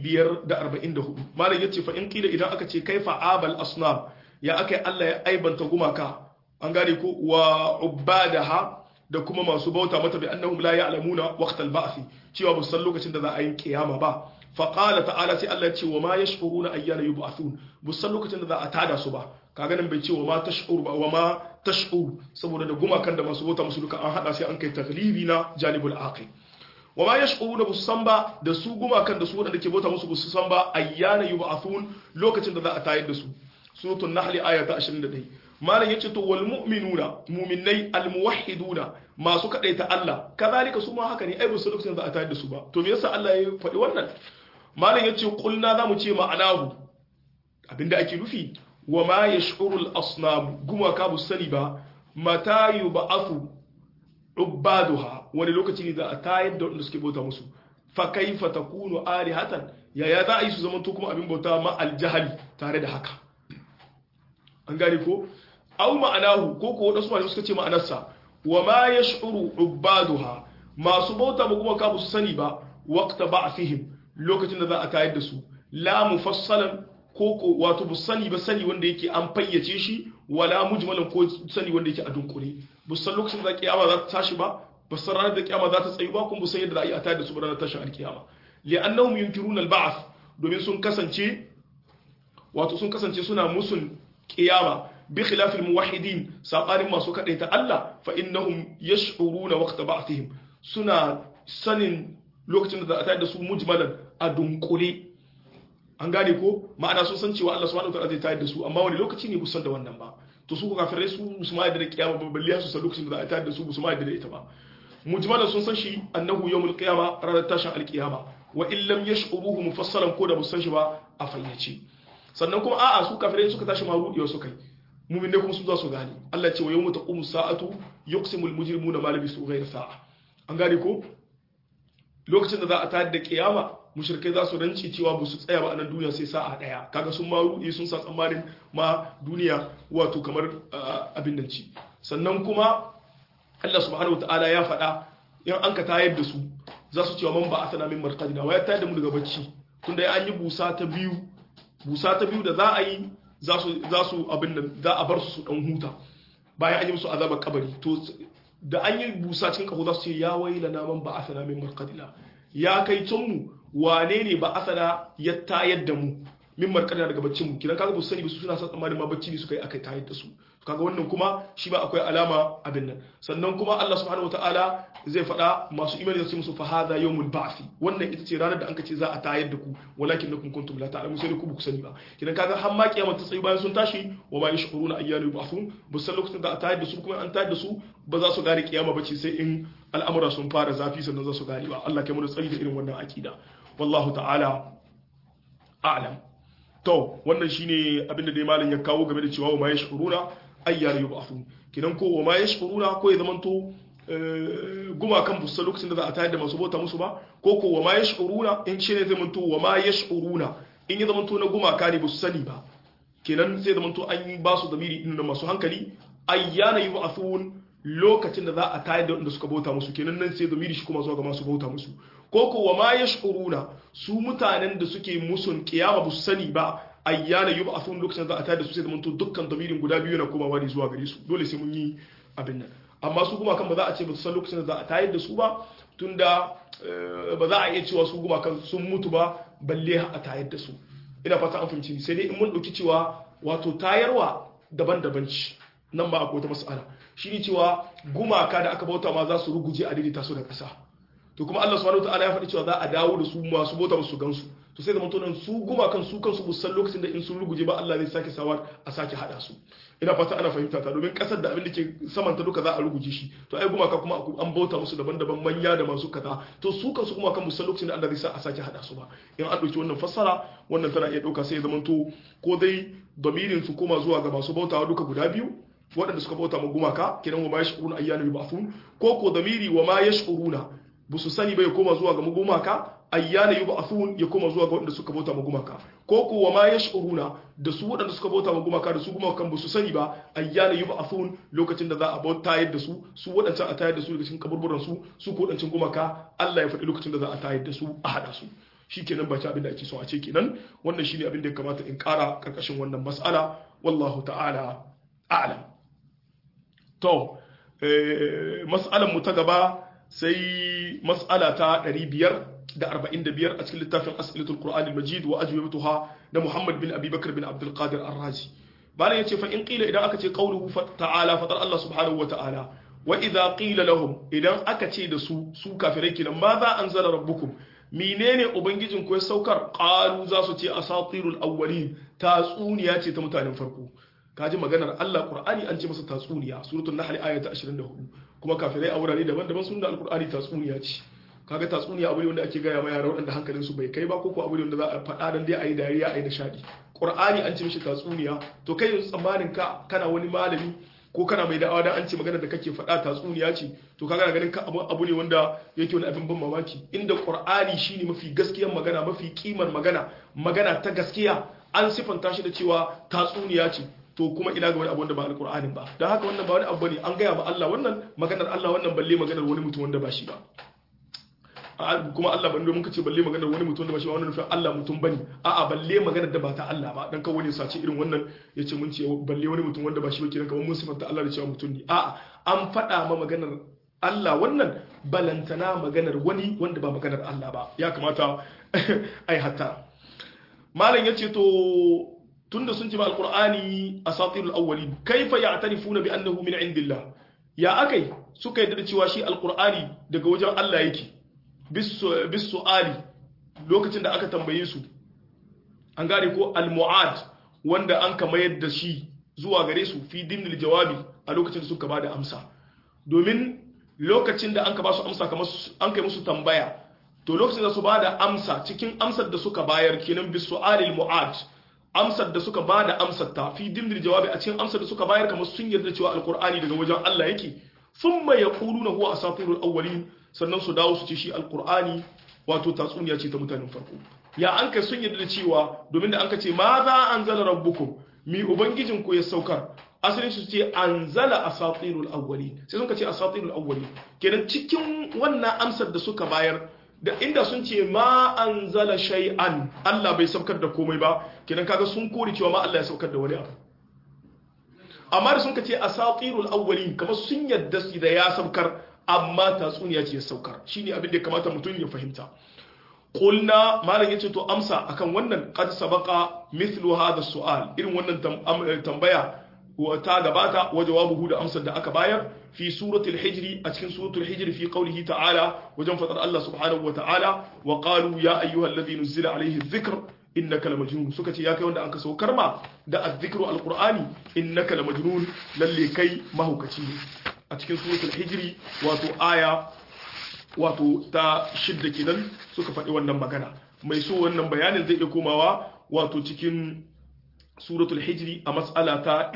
544 malam yace fa in qila idan aka ce kaifa abal asnam ya akai Allah ya aibanta gumaka an gane ko wa ubadaha da kuma masu bauta mata bi annahum la ya'lamuna waqtal ba'thi cewa ba san lokacin da za a yi kiyama ba fa qala ta'ala sai Allah ya ce wa ma yash'uruna ayyana yub'athun bu san lokacin da za a tada su ba kaga nan bai ce wa ma tash'ur ba wa ma tash'ur saboda da gumakan da masu bauta musu duka an hada sai an kai taglibi na janibul aqil wa ma yash'uruna bus san ba da su gumakan da su wadanda ke bauta musu bus san ba ayyana yub'athun lokacin da za a tayar da su suratul nahl aya ta 21 malam yace to wal mu'minuna mu'minai al muwahhiduna masu kadaita Allah kazalika su ma haka ne ai su lokacin da a tayar da su ba to me yasa Allah ya faɗi wannan malam yace kulna zamu ce ma'anahu abinda ake nufi wa ma yash'uru al asnam guma ka bu sani ba mata yub'athu ubaduha wani lokaci ne za a tayar da wanda suke bauta musu fa kaifa takunu alihatan yaya za a yi su zaman to kuma abin bauta ma al jahali tare da haka an gane ko au ma'anahu ko ko wadansu malamai suka ce ma'anarsa wa ma yash'uru ubaduha masu bauta ba kuma ka su sani ba waqta ba'thihim lokacin da za a tayar da su la mufassalan ko ko wato bu sani ba sani wanda yake an fayyace shi wala mujmalan ko sani wanda yake a dunkule bu san lokacin da kiyama za ta tashi ba ba san ranar da kiyama za ta tsayu ba kuma bu san yadda za a yi a tayar da su ba ranar tashin alkiyama li'annahum yunkiruna al-ba'th domin sun kasance wato sun kasance suna musun kiyama bi khilafil muwahhidin sabanin masu kadaita Allah fa innahum yash'uruna waqta ba'thihim suna sanin lokacin da za a tayar da su mujmalan a dunkule an gane ko ma'ana sun san cewa Allah subhanahu wataala zai tayar da su amma wani lokaci ne busan da wannan ba to su ko kafirai su musu ma da kiyama ba balle su san lokacin da za a tayar da su musu ma da ita ba mujmalan sun san shi annahu yawmul qiyama ranar tashin alqiyama wa in lam yash'uruhu mufassalan ko da musan shi ba a fayyace sannan kuma a'a su kafirai suka tashi marudiyo su kai mumin ne kuma su za su gane Allah ce wa yawmu taqumu sa'atu yuqsimul mujrimuna ma labisu ghayra sa'a an gane ko lokacin da za a tayar da kiyama mushrikai za su rance cewa ba su tsaya ba a nan duniya sai sa'a daya kaga sun ma rudi sun sa tsammanin ma duniya wato kamar abin nan ci sannan kuma Allah subhanahu wataala ya faɗa in an ka tayar da su za su cewa man ba asana min marqadina wa ya tayar da mu daga bacci tunda ya an yi busa ta biyu busa ta biyu da za a yi za su za su abin nan za a bar su su dan huta bayan an yi musu azabar kabari to da an yi busa cikin kaho za su ce ya waila na man ba asana min marqadina ya kai tun mu wane ne ba asana ya tayar da mu min marqadina daga baccin mu kidan kaga ba su sani ba su suna sa tsammanin ma bacci ne suka yi aka tayar da su kaga wannan kuma shi ba akwai alama abin nan sannan kuma Allah subhanahu wataala zai faɗa masu imani da su musu fa hadha yawmul ba'thi wannan ita ce ranar da anka ce za a tayar da ku walakin lakum kuntum la ta'lamun sai ku ku sani ba kidan kaga har ma kiyama ta tsayi bayan sun tashi wa ma yashkuruna ayyana yub'athun ba san lokacin da a tayar da su kuma an tayar da su ba za su gane kiyama ba ce sai in al'amura sun fara zafi sannan za su gane ba Allah kai mu da tsari da irin wannan akida wallahu ta'ala a'lam to wannan shine abinda dai malam ya kawo game da cewa wa ma yashkuruna ayyana yub'athun kidan ko wa ma yashkuruna ko ya zamanto gumakan bussa lokacin da za a tayar da masu bauta musu ba ko ko wa ma yash'uruna in shi ne zai manto wa ma yash'uruna in ya zamanto na gumaka ne ba su sani ba kenan sai zamanto an yi ba su zamiri inda masu hankali ayyana yub'athun lokacin da za a tayar da wanda suka bauta musu kenan nan sai zamiri shi kuma zuwa ga masu bauta musu ko ko wa ma yash'uruna su mutanen da suke musun kiyama ba su sani ba ayyana yub'athun lokacin da za a tayar da su sai zamanto dukkan zamirin guda biyu na komawa ne zuwa gare su dole sai mun yi abin nan amma su gumakan ba za a ce ba su san lokacin da za a tayar da su ba tunda ba za a iya cewa su gumakan sun mutu ba balle a tayar da su ina fata an fahimci sai dai in mun ɗauki cewa wato tayarwa daban-daban ci nan ba akwai wata mas'ala shi ne cewa gumaka da aka bauta ma za su ruguje a daidaita su da ƙasa to kuma Allah subhanahu wataala ya faɗi cewa za a dawo da su masu bauta su gansu to sai zaman tonan su gumakan su kansu bu san lokacin da in sun ruguje ba Allah zai sake sawar a sake hada su ina fata ana fahimta ta domin kasar da abin da ke samanta duka za a ruguje shi to ai gumaka kuma an bauta musu daban-daban manya da masu kaza to su kansu kuma kan musan lokacin da Allah zai sa a sake hada su ba in an dauki wannan fassara wannan tana iya dauka sai zaman to ko dai damirin su koma zuwa ga masu bautawa duka guda biyu waɗanda suka bauta ma gumaka kidan wa ma yashkuruna ayyana yub'athun ko ko damiri wa ma yashkuruna bu su sani ba ya koma zuwa ga gumaka ayyana yub'athun ya koma zuwa ga waɗanda suka bauta ma gumaka ko ko wa ma yashkuruna da su waɗanda suka bauta ma gumaka da su gumakan ba su sani ba ayyana yub'athun lokacin da za a bauta yadda su su waɗancan a tayar da su daga cikin kaburburan su su ko waɗancan gumaka Allah ya faɗi lokacin da za a tayar da su a hada su shikenan ba ci abin da ake so a ce kenan wannan shine abin da ya kamata in ƙara karkashin wannan mas'ala wallahu ta'ala a'lam to mas'alan mu ta gaba sai mas'ala ta 545 a cikin littafin as'ilatul qur'an al-majid wa ajwibatuha da Muhammad bin Abi Bakr bin Abdul Qadir Ar-Razi bala yace fa in qila idan aka ce qawluhu ta'ala fatar Allah subhanahu wa ta'ala wa idza qila lahum idan aka ce da su su kafirai kenan ma za anzala rabbukum menene ubangijin ku ya saukar qalu za su ce asatirul awwalin tatsuniya ce ta mutanen farko kaji maganar Allah Qur'ani an ce masa tatsuniya suratul nahl aya ta 24 kuma kafirai a wurare daban-daban sun da alqur'ani tatsuniya ce kaga tatsuniya abu ne wanda ake gaya ma yara waɗanda hankalin su bai kai ba ko ko abu ne wanda za a faɗa dan dai ayi dariya ayi nishadi Qur'ani an ce mishi tatsuniya to kai yanzu tsammanin ka kana wani malami ko kana mai da'awa dan an ce maganar da kake faɗa tatsuniya ce to kaga ganin ka abu abu ne wanda yake wani abin ban mamaki inda Qur'ani shine mafi gaskiyar magana mafi kimar magana magana ta gaskiya an sifanta shi da cewa tatsuniya ce to kuma ina ga wani abu wanda ba alƙur'anin ba don haka wannan ba wani abu bane an gaya ma Allah wannan maganar Allah wannan balle maganar wani mutum wanda ba shi ba kuma Allah ban domin kace balle maganar wani mutum wanda ba shi ba wannan nufin Allah mutum bane a'a balle maganar da ba ta Allah ba dan kawai ne sace irin wannan yace mun ce balle wani mutum wanda ba shi ba kiran kamar mun sifanta Allah da cewa mutum ne a'a an faɗa ma maganar Allah wannan balantana maganar wani wanda ba maganar Allah ba ya kamata ai hatta malam yace to tunda sun ce ba alqur'ani asatirul awwalin kaifa ya'tarifuna bi annahu min indillah ya akai suka yadda da cewa shi alqur'ani daga wajen Allah yake bis su'ali lokacin da aka tambaye su an gane ko al-mu'ad wanda an kama yadda shi zuwa gare su fi dimnil jawabi a lokacin da suka bada amsa domin lokacin da an ka ba su amsa kamar an kai musu tambaya to lokacin da su bada amsa cikin amsar da suka bayar kenan bis su'alil mu'ad amsar da suka bada amsar ta fi dimnil jawabi a cikin amsar da suka bayar kamar sun yarda cewa alqur'ani daga wajen Allah yake thumma yaquluna huwa asatirul awwalin sannan su dawo su ce shi alqur'ani wato tatsuniya ce ta mutanen farko ya an kai sun yarda da cewa domin da an ka ce ma za anzala rabbukum mi ubangijin ku ya saukar asalin su ce anzala asatirul awwalin sai sun ka ce asatirul awwalin kenan cikin wannan amsar da suka bayar da inda sun ce ma anzala shay'an Allah bai saukar da komai ba kenan kaga sun kore cewa ma Allah ya saukar da wani abu amma da sun ka ce asatirul awwalin kamar sun yadda su da ya saukar amma tatsuniya ce ya saukar shine abin da ya kamata mutum ya fahimta qulna malam yace to amsa akan wannan qad sabaqa mithlu hadha su'al irin wannan tambaya ta gabata wa jawabuhu da amsar da aka bayar fi suratul hijri a cikin suratul hijri fi qawlihi ta'ala wajen fadar Allah subhanahu wa ta'ala wa qalu ya ayyuhalladhi nuzila alayhi dhikr innaka lamajnun suka ce ya kai wanda anka saukar ma da azzikru alqur'ani innaka lamajnun lalle kai mahaukaci ne a cikin suratul hijri wato aya wato ta shidda kenan suka faɗi wannan magana mai so wannan bayanin zai iya komawa wato cikin suratul hijri a mas'ala ta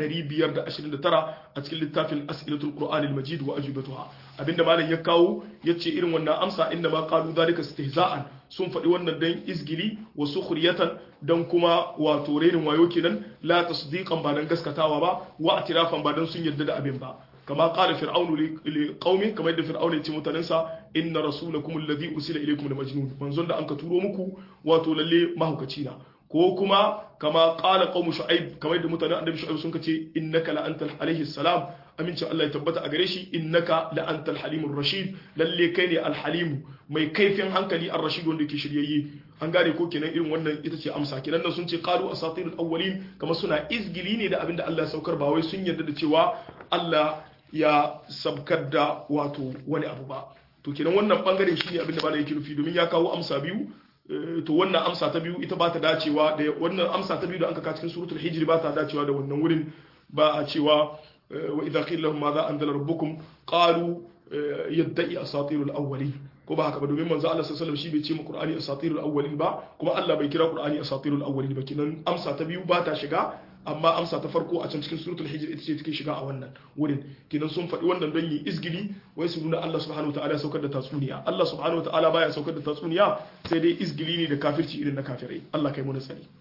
529 a cikin littafin as'ilatul qur'an al-majid wa ajibatuha abinda malam ya kawo yace irin wannan amsa inda ma qalu zalika istihza'an sun faɗi wannan dan izgili wa sukhriyatan dan kuma wato renin wayo kenan la tasdiqan ba dan gaskatawa ba wa atirafan ba dan sun yarda da abin ba kama qala fir'aunu li qaumi kamar yadda fir'aunu ya ce mutanensa inna rasulakum alladhi usila ilaykum la majnun manzon da anka turo muku wato lalle mahaukaci na ko kuma kama qala qaumu shu'aib kamar yadda mutanen annabi shu'aib sun kace innaka la antal alaihi salam aminci Allah ya tabbata a gare shi innaka la antal halimur rashid lalle kai ne al halim mai kaifin hankali ar rashid wanda yake shiryayye an gane ko kenan irin wannan ita ce amsa kenan nan sun ce qalu asatirul awwalin kamar suna izgili ne da abinda Allah ya saukar ba wai sun yarda da cewa Allah ya sabkar da wato wani abu ba to kenan wannan bangaren shine abinda ba da yake nufi domin ya kawo amsa biyu to wannan amsa ta biyu ita ba ta dacewa da wannan amsa ta biyu da anka ka cikin suratul hijr ba ta dacewa da wannan wurin ba a cewa wa idza qila lahum madha anzala rabbukum qalu yadda'i asatirul awwalin ko ba haka ba domin manzo Allah sallallahu alaihi wasallam shi bai ce mu qur'ani asatirul awwalin ba kuma Allah bai kira qur'ani asatirul awwalin ba kinan amsa ta biyu ba ta shiga amma amsa ta farko a can cikin suratul hijr ita ce take shiga a wannan wurin kinan sun faɗi wannan don yi izgili wai su nuna Allah subhanahu wataala ya saukar da tatsuniya Allah subhanahu wataala baya saukar da tatsuniya sai dai izgili ne da kafirci irin na kafirai Allah kai mu tsari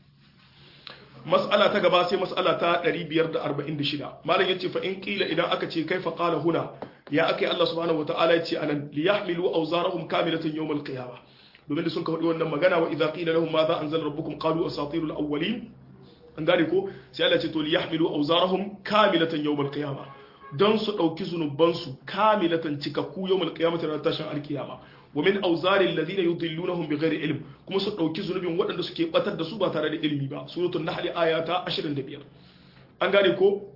mas'ala ta gaba sai mas'ala ta 546 malam yace fa in qila idan aka ce kaifa qala huna ya akai Allah subhanahu wataala yace anan liyahmilu awzarahum kamilatan yawm al-qiyamah domin da sun ka faɗi wannan magana wa idza qila lahum madha anzala rabbukum qalu asatirul awwalin an gane ko sai Allah ce to li yahmilu awzarahum kamilatan yawmal qiyama don su dauki zunuban su kamilatan cikakku yawmal qiyamati ran tashin alqiyama wa min awzari alladhina yudillunahum bighairi ilm kuma su dauki zunubin waɗanda suke batar da su ba tare da ilimi ba suratul nahl ayata 25 an gane ko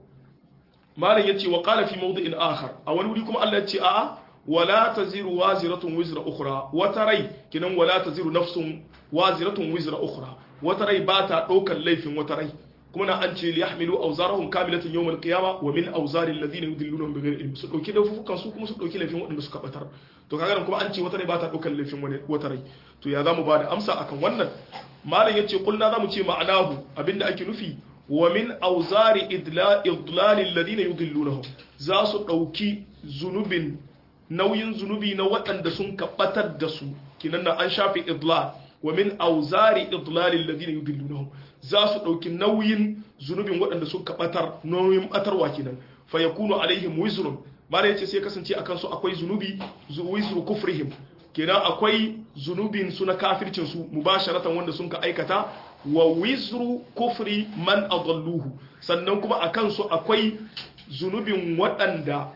malam yace wa qala fi mawdi'in akhar a wani wuri kuma Allah ya ce a'a wala taziru waziratun wizra ukhra wata rai kinan wala taziru nafsun waziratun wizra ukhra wata rai ba ta ɗaukar laifin wata rai kuma na an ce li yahmilu awzarahum kamilatan yawm al-qiyama wa min awzari alladhina yudillunahum bighayri ilm su dauki laifukan su kuma su dauki laifin waɗanda suka batar to kaga nan kuma an ce wata rai ba ta ɗaukar laifin wata rai to ya zamu ba da amsa akan wannan malam yace kulna zamu ce ma'anahu abinda ake nufi wa min awzari idlal alladhina yudillunahum za su dauki zunubin nauyin zunubi na waɗanda sun kabatar da su kinan an shafe idlal wa min auzari idlalil ladina yudillunahum za su dauki nauyin zunubin waɗanda suka batar nauyin batarwa kenan fa yakunu alaihim wizrun mala yace sai kasance akan su akwai zunubi wizru kufrihim kenan akwai zunubin su na kafircin su mubasharatan wanda sun ka aikata wa wizru kufri man adalluhu sannan kuma akan su akwai zunubin waɗanda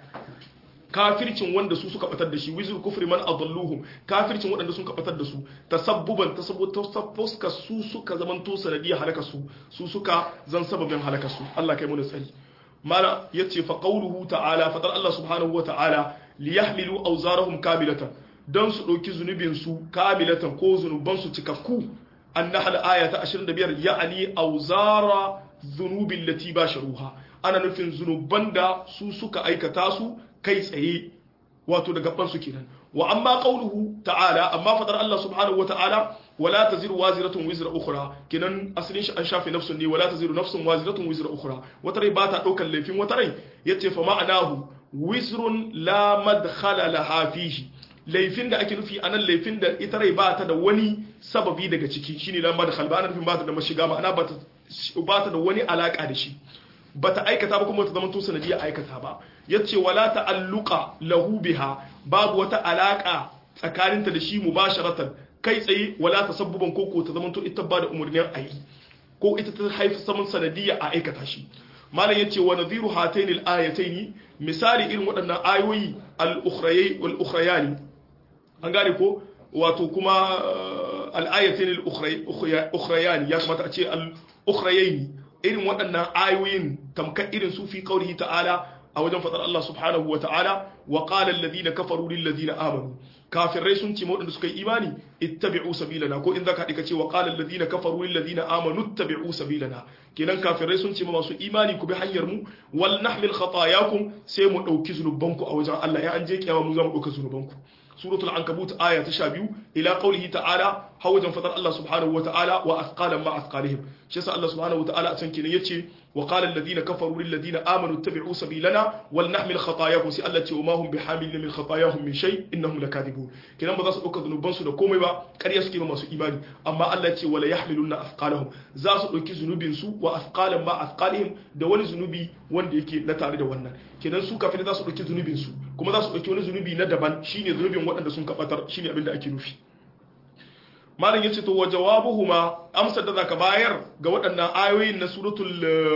kafircin wanda su suka batar da shi wizir kufri man adalluhum kafircin waɗanda sun batar da su tasabbuban tasabbuka su suka zamanto sanadiyar halaka su su suka zan sababin halaka su Allah kai mu tsari mala yace fa qawluhu ta'ala fadar Allah subhanahu wa ta'ala liyahmilu awzarahum kamilatan dan su dauki zunubin su kamilatan ko zunuban su cikakku annahl ayata 25 ya'ani awzara dhunubil lati basharuha ana nufin zunuban da su suka aikata su kai tsaye wato da gaban su kenan wa amma qauluhu ta'ala amma fadar Allah subhanahu wata'ala wala taziru waziratun wizra ukhra kenan asalin shi an shafe nafsun ne wala taziru nafsun waziratun wizra ukhra wata rai ba ta daukar laifin wata rai yace fa ma'anahu wizrun la madkhala laha fihi laifin da ake nufi anan laifin da ita rai ba ta da wani sababi daga ciki shine lan madkhal ba ana nufin ba ta da mashiga ma'ana ba ta ba ta da wani alaka da shi ba ta aikata ba kuma ta zama to sanadiyar aikata ba yace wala ta'alluqa lahu biha babu wata alaka tsakaninta da shi mubasharatan kai tsaye wala tasabbuban koko ta zama to ita ba da umurnin ayi ko ita ta haifi saman sanadiyya a aikata shi malam yace wa nadhiru hatayn al-ayatayn misali irin waɗannan ayoyi al-ukhrayay wal ukhrayani an gane ko wato kuma al-ayatayn al-ukhrayani ya kamata a ce al-ukhrayayni irin waɗannan ayoyin tamkar irin su fi qawlihi ta'ala a wajen fadar Allah subhanahu wa ta'ala wa qala alladhina kafaru lil ladina amanu kafirai sun ce waɗanda suka yi imani ittabi'u sabilana ko in zaka dika ce wa qala alladhina kafaru lil ladina amanu ittabi'u sabilana kenan kafirai sun ce ma masu imani ku bi hanyar mu wal nahmil khatayakum sai mu dauki zunubanku a wajen Allah ya an je kiyama mu za mu dauka zunubanku suratul ankabut aya ta 12 ila qawlihi ta'ala hawajan fadar Allah subhanahu wa ta'ala wa athqalan ma athqalihim shi yasa Allah subhanahu wa ta'ala a can kenan yace wa qala alladhina kafaru lil ladina amanu ittabi'u sabilana wal nahmil khatayakum si Allah ce wa ma hum bihamilin min khatayahum min shay innahum lakadibun kenan ba za su dauka zunuban su da komai ba ƙarya suke ba masu imani amma Allah ce wala yahmiluna athqalahum za su dauki zunubin su wa athqalan ma athqalihim da wani zunubi wanda yake na tare da wannan kenan su kafin za su dauki zunubin su kuma za su dauki wani zunubi na daban shine zunubin waɗanda sun kabatar shine abin da ake nufi malam yace to wa jawabuhuma amsar da zaka bayar ga waɗannan ayoyin na suratul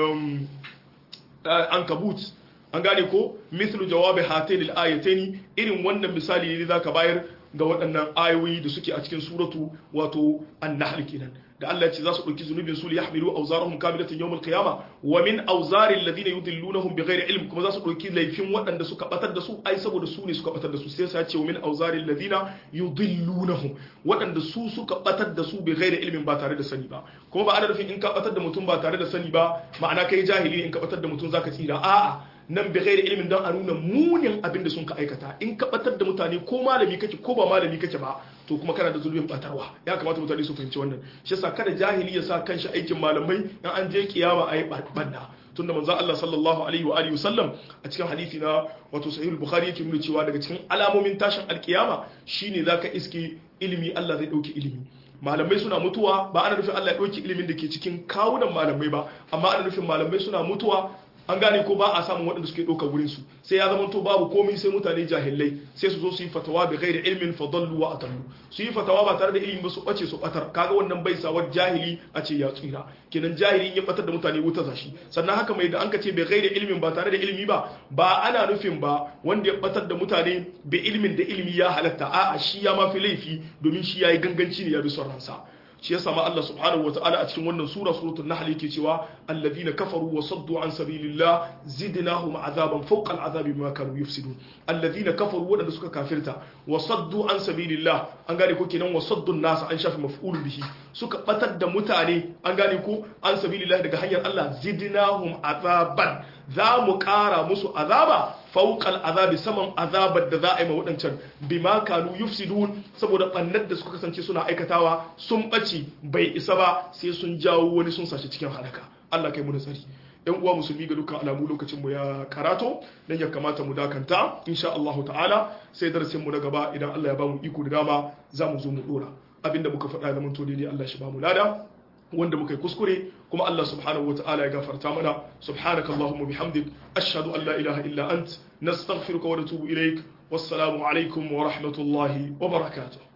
ankabut an gane ko mithlu jawabi hatayn al-ayatayn irin wannan misali ne zaka bayar ga waɗannan ayoyi da suke a cikin suratu wato an-nahl kenan da Allah ya ce za su ɗauki zunubin su liyahmilu awzarahum kamilatan yawm al-qiyamah wa min awzari alladhina yudillunahum bighairi ilm kuma za su ɗauki laifin waɗanda suka batar da su ai saboda su ne suka batar da su sai ya ce wa min awzari alladhina yudillunahum waɗanda su suka batar da su bighairi ilmin ba tare da sani ba kuma ba ana nufin in ka batar da mutum ba tare da sani ba ma'ana kai jahili in ka batar da mutum zaka tsira a'a nan bi ghairi ilmin don a nuna munin abin da sun ka aikata in ka batar da mutane ko malami kake ko ba malami kake ba to kuma kana da zulubin batarwa ya kamata mutane su fahimci wannan shi yasa kada jahili ya sa kanshi aikin malamai in an je kiyama ayi banna tunda manzo Allah sallallahu alaihi wa alihi wasallam a cikin hadisi na wato sahih bukhari yake nuna cewa daga cikin alamomin tashin alkiyama shine zaka iske ilimi Allah zai dauki ilimi malamai suna mutuwa ba ana nufin Allah ya dauki ilimin da ke cikin kawunan malamai ba amma ana nufin malamai suna mutuwa an gane ko ba a samun waɗanda suke ɗauka wurin su sai ya zama to babu komai sai mutane jahilai sai su zo su yi fatawa bi ghairi ilmin fa dallu wa atallu su yi fatawa ba tare da ilimi ba su bace su batar kaga wannan bai sawar jahili a ce ya tsira kenan jahili ya batar da mutane wuta zashi sannan haka mai da an ka ce bi ghairi ilmin ba tare da ilimi ba ba ana nufin ba wanda ya batar da mutane bi ilmin da ilimi ya halatta a'a shi ya mafi laifi domin shi yayi ganganci ne ya bi son ransa shi yasa ma Allah subhanahu wataala a cikin wannan sura suratul nahl yake cewa alladhina kafaru wa saddu an sabilillah zidnahum azaban fawqa al'azabi bima kanu yufsidun alladhina kafaru wadanda suka kafirta wa saddu an sabilillah an gane ko kenan wa saddu nas an shafi maf'ul bihi suka batar da mutane an gane ko an sabilillah daga hanyar Allah zidnahum azaban za mu kara musu azaba fauƙal azabi saman azabar da za a yi ma waɗancan bima kanu yufsidun saboda ɓannar da suka kasance suna aikatawa sun ɓaci bai isa ba sai sun jawo wani sun sashi cikin halaka Allah kai mu da tsari yan uwa musulmi ga dukkan alamu lokacin mu ya karato dan ya kamata mu dakanta insha Allah ta'ala sai darasin mu na gaba idan Allah ya ba mu iko da dama za mu zo mu dora abinda muka faɗa da mun to daidai Allah shi ba mu lada wanda muka yi kuskure kuma Allah subhanahu wa ta'ala ya gafarta mana subhanaka allahumma bihamdik ashhadu an la ilaha illa ant nastaghfiruka wa natubu ilaik wassalamu alaikum wa rahmatullahi wa barakatuh